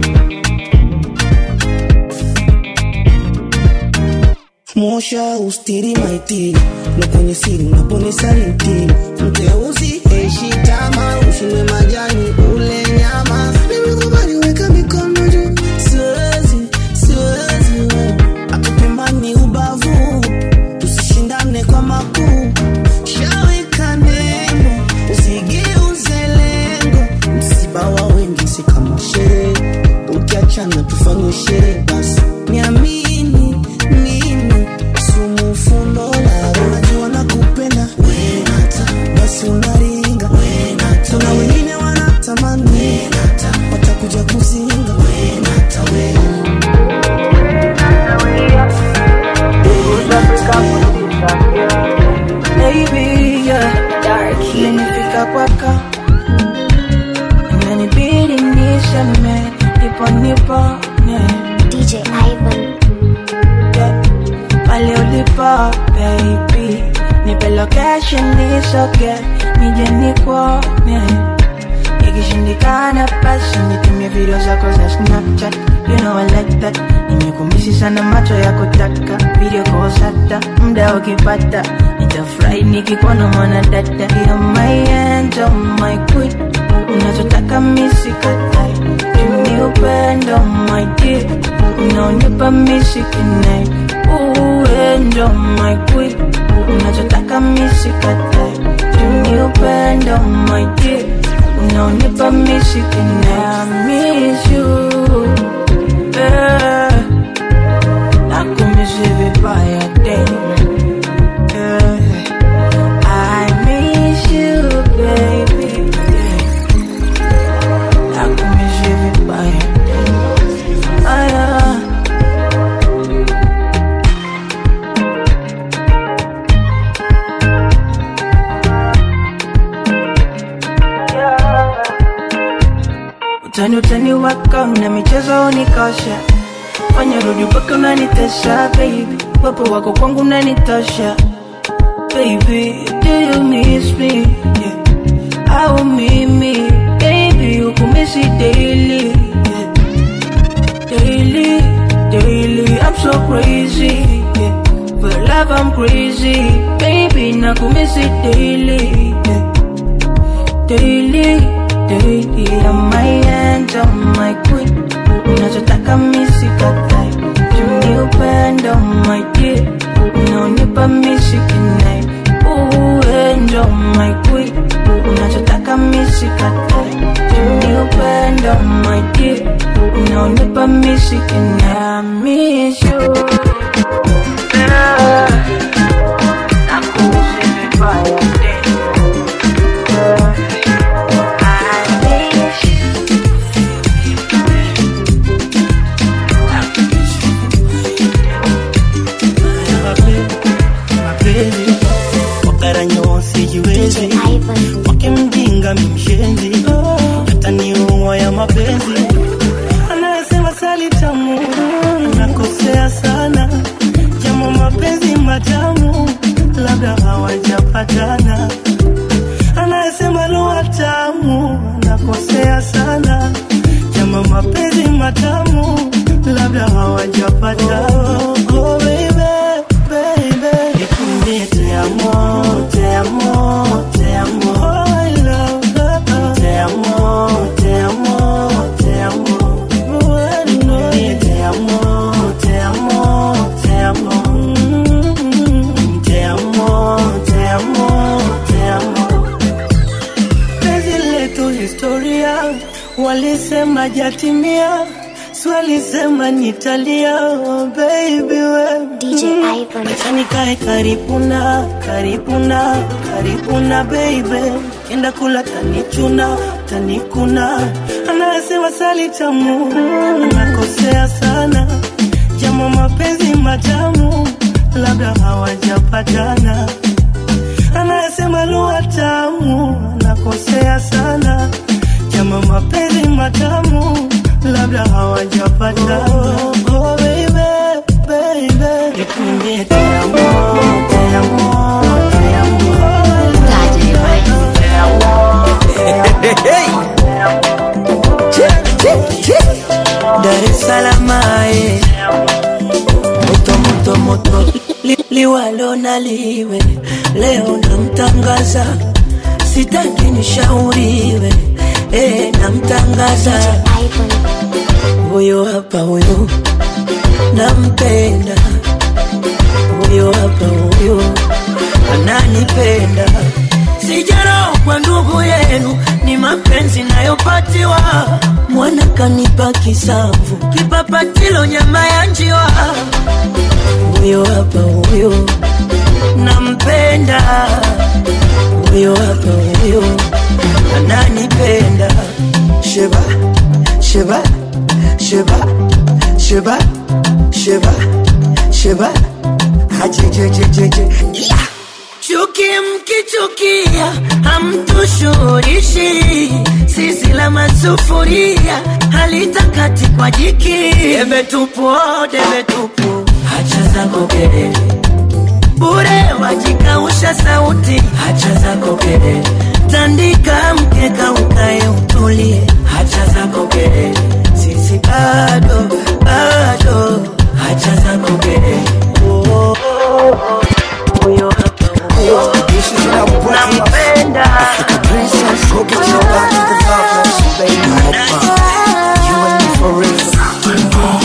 Speaker 17: mosha ustiri maiti na kwenye siri unaponisaliti mteuzi eishi tama ushinde majani ule nyama nimekubali weka mikono juu siwezi siwezi akupembani ubavu tusishindane kwa makuu shaweka neno usigeuze lengo msiba wa wengi si kama sherehe ukiachana tufanye sherehe basi niamini mimi sumu fundo la unajua nakupenda wenata basi unaringa wenata na wengine wanatamani wenata watakuja kuzinga wenata we
Speaker 1: Baby, yeah. Imenifika kwako inanibidi niseme nipo nipone
Speaker 3: DJ Ivan.
Speaker 1: yeah. pale ulipo baby nipe location nisoge nije nikuone ikishindikana basi nitumie video zako za snapchat you know I like that nimekumisi sana macho ya kutaka video calls hata muda ukipata nitafurahi nikikuona mwana dada You're my angel, my queen unachotaka misikatai tuni upendo my dear unaonipa misikinai uendo my queen unachotaka misikatai tuni upendo my dear unaonipa misikinai I miss you yeah. nakumisi vibaya damn yeah. I miss you baby yeah. nakumisi vibaya ah, yeah. utani utani wako na michezo unikosha fanya rudi mpaka unanitesha baby wepo wako kwangu unanitosha baby do you miss me yeah. au mimi baby ukumisi daily yeah. daily daily I'm so crazy yeah. for love I'm crazy baby nakumisi daily yeah. daily daily I'm my angel my queen unachotaka misikatai tuni upendo my dear unaonipa misikinai uendo my queen unachotaka misikatai tuni upendo my dear unaonipa misikinai I miss you yeah. Nakusi vibaya yeah. I miss you
Speaker 18: mapenzi wakaranyo sijiwezi wake mjinga mimshenzi yataniua ya mapenzi anayesema sali tamu nakosea sana jamo mapenzi matamu labda hawajapatana anayesema luata matamu labda hawajapata oh, oh, baby, baby. Nikwambie te amo, te amo, te amo. Oh, I love her. Te amo, te amo, te amo. Nikwambie te amo, te amo, te amo. Mm, Te amo, te amo, te amo. Penzi letu historia, walisema jatimia, swalisema nitalia, oh baby we
Speaker 3: DJ Ivan.
Speaker 18: Acha nikae karibu na karibu na karibu na baby, kenda kula tanichuna tanikuna, anasema sali tamu, nakosea sana, jamo mapenzi matamu, labda hawajapatana anayesema lugha tamu nakosea sana jama mapenzi matamu labda hawajapata oh, oh, baby, baby. Nikunye te amo, te amo, te amo. Te amo. Dar es Salaam eh. moto moto moto Li, liwalo na liwe leo namtangaza sitaki nishauriwe eh, namtangaza huyo hapa huyo nampenda huyo hapa huyo ananipenda sijaro kwa ndugu yenu ni mapenzi nayopatiwa mwana kanipa kisamvu kipapatilo nyama ya njiwa huyo hapa huyo nampenda huyo hapa huyo ananipenda sheba sheba sheba sheba sheba sheba hajejejejeje yeah. chuki mkichukia hamtushurishi sisi la masufuria halitakati kwa jiki debe tupu oh, debe tupu hacha zako kelele bure wajikausha sauti hacha zako kelele tandika mkeka ukae utulie hacha zako kelele sisi bado bado hacha zako kelele oh, oh, oh. Huyo hapa huyo nampenda
Speaker 11: Go get your back to the top, baby. You and me for real.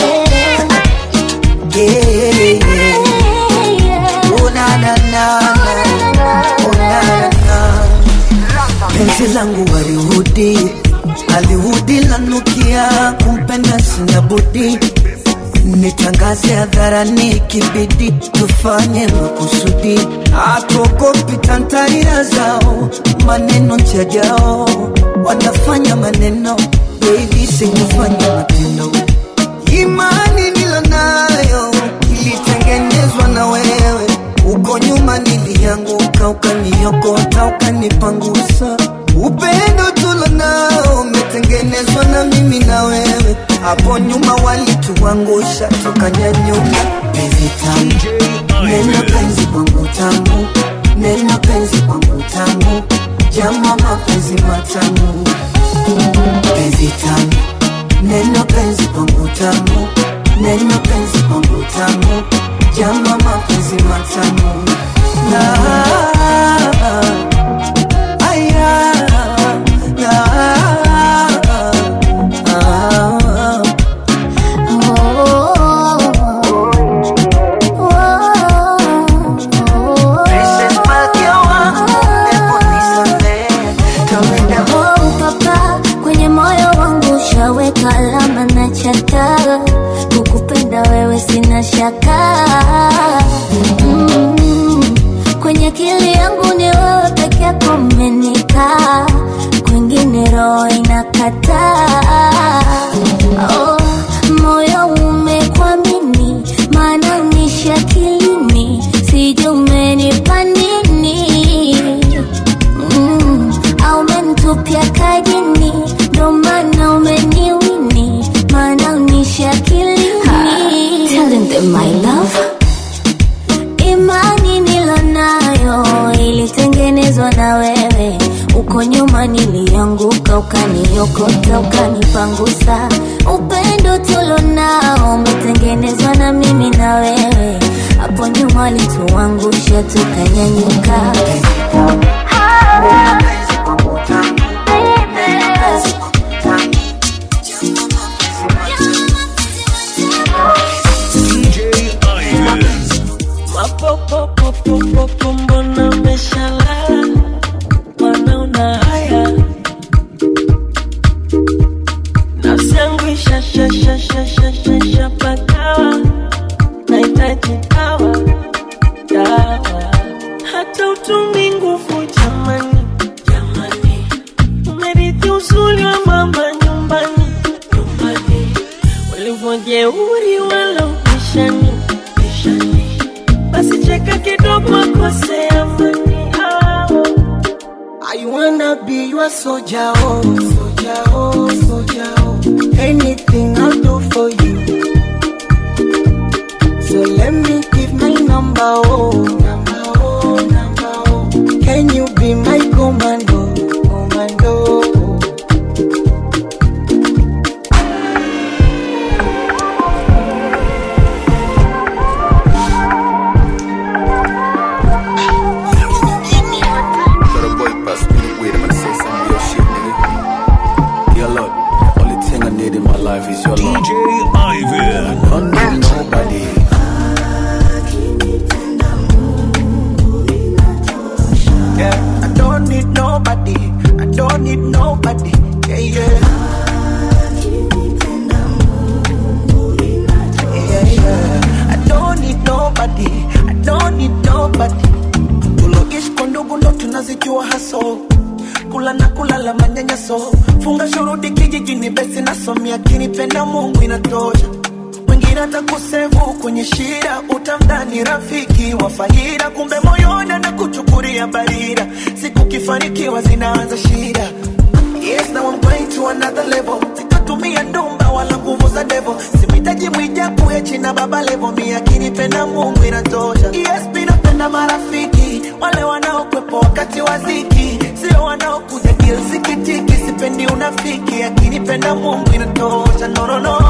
Speaker 11: Yeah, yeah. Oh, na, na, na, na. Oh, na, na, na. Penzi langu walihudi alihudi lanukia kumpenda sina budi nitangaze hadharani kibidi tufanye makusudi atuogopi tantarira zao maneno njajao wanafanya maneno baby sikufanya matendo imani nilo nayo ilitengenezwa na wewe uko nyuma nilianguka ukaniokota ukanipangusa upendo tulo nao umetengenezwa na mimi na wewe hapo nyuma walituangusha tukanyanyuka penzi tamu neno penzi kwangu tamu neno penzi kwangu tamu jama mapenzi matamu penzi tamu neno penzi kwangu tamu neno penzi kwangu tamu jama mapenzi matamu na aya na Princess Malkia wangu, hebu nisamehe, kawaida
Speaker 2: Oh, papa, kwenye moyo wangu ushaweka alama na chata kukupenda wewe sina shaka mm, kwenye akili yangu ni wewe peke yako umenikaa kwingine roho inakataa oh, moyo umekwamini maana unishi akilini sijui umenipa nini mm, au umenitupia kajini ndo maana umeniwini maana unishi akilini Telling them my love imani nilonayo ilitengenezwa na wewe uko nyuma nilianguka ukaniokota ukanipangusa upendo wote ulonao umetengenezwa na mimi na wewe. Hapo nyuma walituangusha tukanyanyuka.
Speaker 1: Mapopopopopopo, mbona umeshalala? Wanaona haya nafsi yangu ishashashashashashapakawa nahitaji dawa dawa hata utumi nguvu jamani jamani umerithi uzuri wa mama nyumbani nyumbani ulivyojeuri wala upishani pishani basi cheka kidogo akose amani ah.
Speaker 11: I wanna be your soldier, oh, soldier, oh, soldier, oh. Anything I'll do for you. So let me give my number, oh, number, oh, number, oh. Can you be my commando, commando?
Speaker 12: Got a boy pass me the weed, I'm gonna say some real shit, nigga. Dear Lord, only thing I need in my life is your love.
Speaker 5: DJ Ivan.
Speaker 12: I don't need nobody.
Speaker 11: Yeah, I don't need nobody. I don't need nobody. Yeah, yeah. Yeah, yeah. I don't need nobody. I don't need nobody. Tuloishi kwa ndugu ndo tunazijua haso kula na kulala manyanyaso funga shuruti kijijini besi nasomia kinipenda mungu inatosha wengine atakusevu kwenye shida utamdhani rafiki wa faida kumbe moyoni anakuchukulia barida siku kifanikiwa zinaanza shida Yes, now I'm going to another level. Sitatumia ndumba wala nguvu za devo. Simhitaji mwijaku ya china baba levo. Mi akinipenda Mungu inatosha. Yes, mi napenda marafiki wale wanaokwepo wakati wa dhiki, sio wanaokuja deal sikitiki. Sipendi unafiki, akinipenda Mungu inatosha. No, no, no.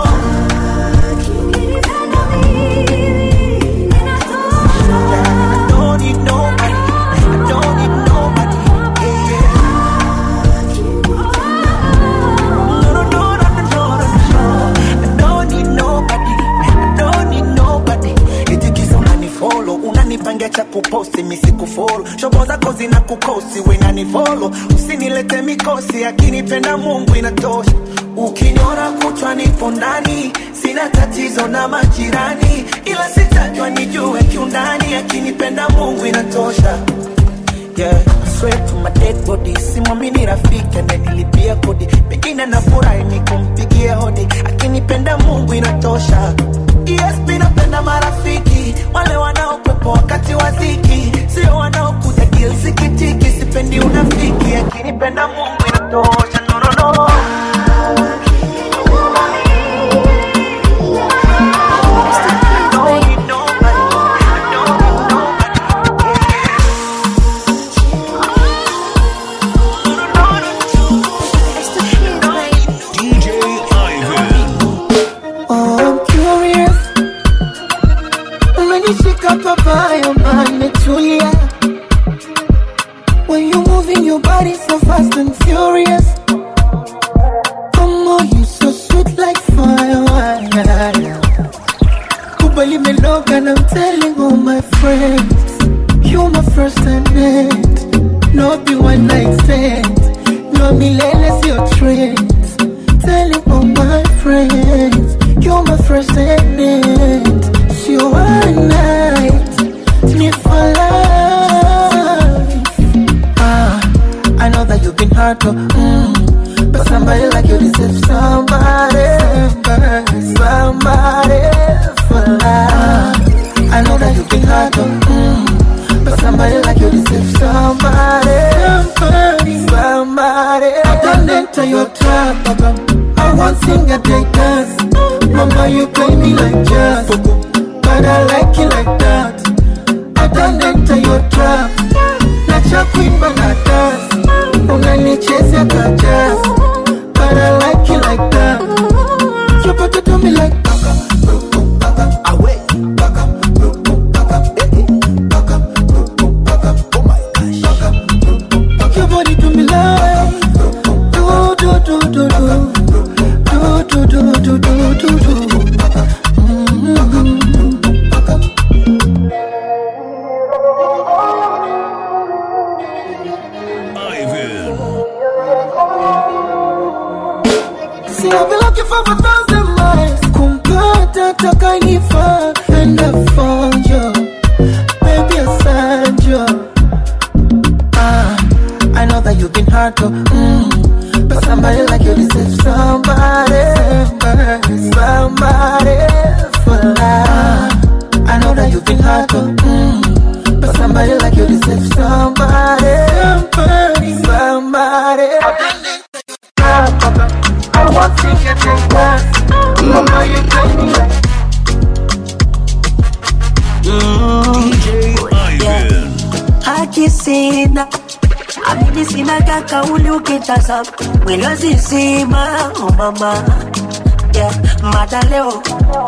Speaker 11: I don't need nobody. I don't need nobody. Yeah, yeah. No, no, no, no, no, no, no. I don't need nobody. I don't need nobody. Eti kisa unanifollow, unanipangia cha kuposti misikufolo shobo zako zina kukosi wenanifolo usinilete mikosi akinipenda mungu inatosha ukiniona kuchwa nipo ndani sina tatizo na majirani ila sitajwa nijue kiundani akinipenda mungu inatosha yeah. I swear to my dead body simwamini rafiki ananilipia kodi pengine nafurahi ni kumpigia hodi akinipenda mungu inatosha yes mi napenda marafiki wale wanaokwepo wakati wa dhiki sio wanaokuja deal sikitiki sipendi unafiki akinipenda mungu inatosha no, no, no.
Speaker 5: DJ Ivan.
Speaker 11: Oh, I'm curious. Umenishika papayo manetulia When you moving your body so fast and furious Oh, you so sweet like fire Kubali meloga and I'm telling all my friends You're my first and end No be one night stand No milele sio trends Telling all my friends You're my first and end Sio one night Ni for life Ah, I know that you've been hurt oh, mm, But somebody like you deserves somebody Somebody for life I know that you've been hurt oh, mm, But somebody like you deserves somebody Somebody, somebody I don't enter your trap, Papa I want sing a day dance Mama, you play me like jazz But I like it like that I don't enter your trap Nacha kuimba na dance Unanichezea kajazz But I like it like that Chupata looking for a thousand miles. Kumpata takanifaa and I found you. Baby, I found you. Ah, I know that you've been hard to, mm, but somebody like you deserves somebody, somebody for life. I know that you've been hard to, mm, but somebody like you deserves somebody, somebody, somebody. I want to get your glass, mama, you take me like.
Speaker 5: DJ Ivan.
Speaker 18: haki sina amini sina kakauli ukitazama mwili wazizima oh mama yeah. mada leo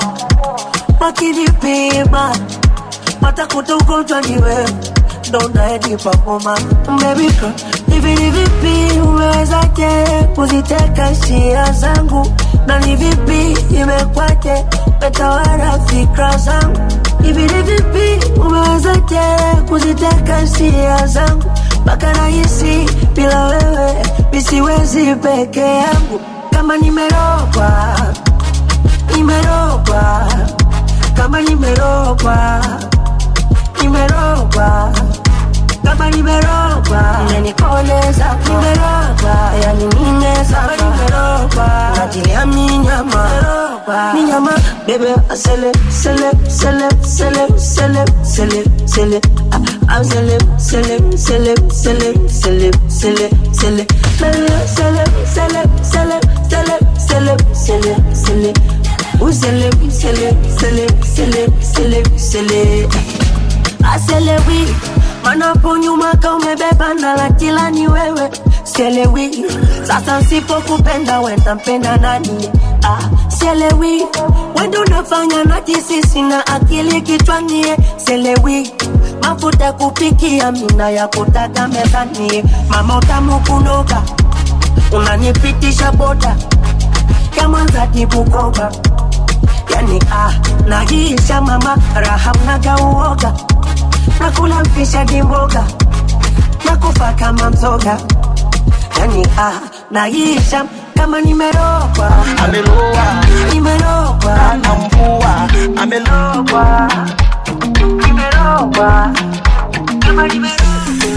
Speaker 18: wakinipima watakuta ugonjwa ni wewe ndo unaenipa homa Baby girl, hivi ni vipi umewezaje kuziteka hisia zangu na ni vipi imekwaje metawala fikra zangu hivi ni vipi umewezaje kuziteka hisia zangu mpaka nahisi bila wewe misiwezi peke yangu kama nimerogwa nimerogwa kama nimerogwa nimerogwa kama nimerogwa umenikoleza nimerogwa yani nimeza nimerogwa najilia minyama minyama bebe asele sele sele sele sele sele sele I'm sele sele sele sele sele sele sele sele sele sele sele sele sele sele sele Usele, sele, sele, sele, sele, sele. Aselewi, manapo nyuma ka umebeba na la kila ni wewe Selewi, sasa nsipokupenda wenda mpenda nani? Ah, selewi, wendo unafanya na kisisi na akili kichwani Selewi, mafuta ya kupikia mina ya kutaka mezani Mama utamu kunoga, unanipitisha boda kama za kibukoba yani ah, naisha mama raha mnaga uoga nakula mpisha dimboga nakufa kama mzoga yani ah, naisha kama nimerogwa
Speaker 11: Ameloa,
Speaker 18: nimerogwa
Speaker 11: na mvua, ameloa,
Speaker 18: nimerogwa kama nimerogwa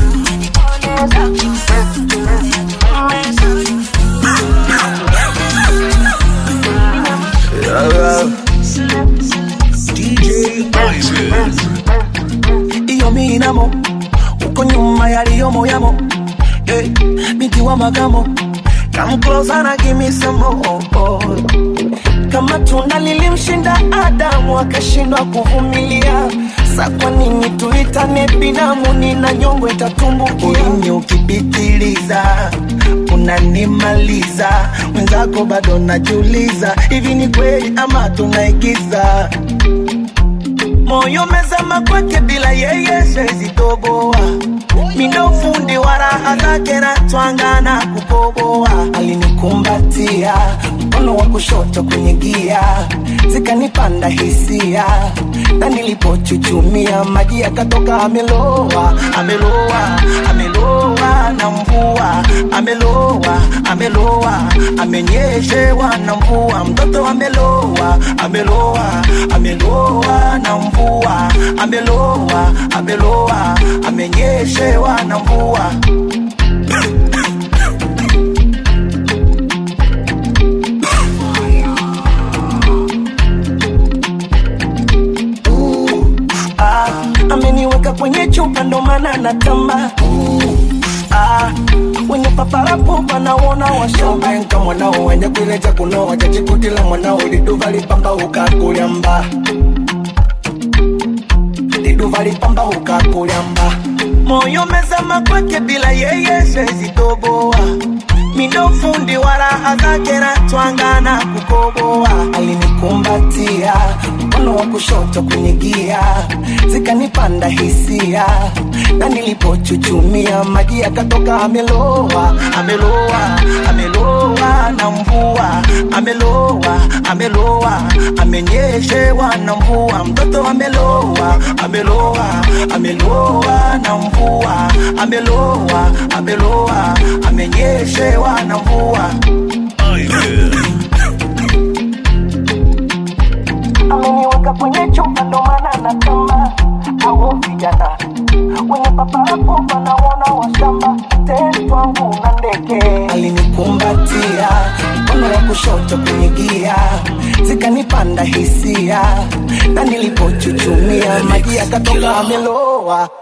Speaker 11: iyo minamo uko nyuma yaliyomo yamo hey, binti wa magamo come closer na give me some more kama tunda lilimshinda Adamu akashindwa kuvumilia, sa kwa nini tuitane binamu? Nina nyongo itatumbukia. Ulimi ukipitiliza unanimaliza, mwenzako bado najiuliza, hivi ni kweli ama tunaigiza? moyo mezama kwake bila yeye siwezi toboa mindo fundi wa raha zake na twanga na kukoboa alinikumbatia mkono wa kushoto kwenye gia zikanipanda hisia na nilipochuchumia maji yakatoka ameloa ameloa ameloa na mvua ameloa ameloa amenyeshewa na mvua mtoto ameloa ameloa ameloa na mvua ameloa ameloa amenyeshewa na mvua ah, ameniweka kwenye chupa ndo maana natamba ah, wenye paparapo wanaona washobenka mwanao wenye kuileja kunoa chachikutila mwanao liduva lipamba ukakulyamba liduva lipamba ukakulyamba moyo mezama kwake bila yeye siwezi toboa mindo fundi wa raha zake na twanga na kukoboa alinikumbatia mkono wa kushoto kwenye gia zikanipanda hisia na nilipochuchumia maji yakatoka ameloa ameloa ameloa na mvua ameloa ameloa amenyeshewa na mvua mtoto ameloa ameloa ameloa na mvua ameloa ameloa amenyeshewa na mvua paparapopa naona washamba teni twangu na ndege alinikumbatia mkono wa kushoto kwenye gia zikanipanda hisia na nilipochuchumia maji yakatoka ameloa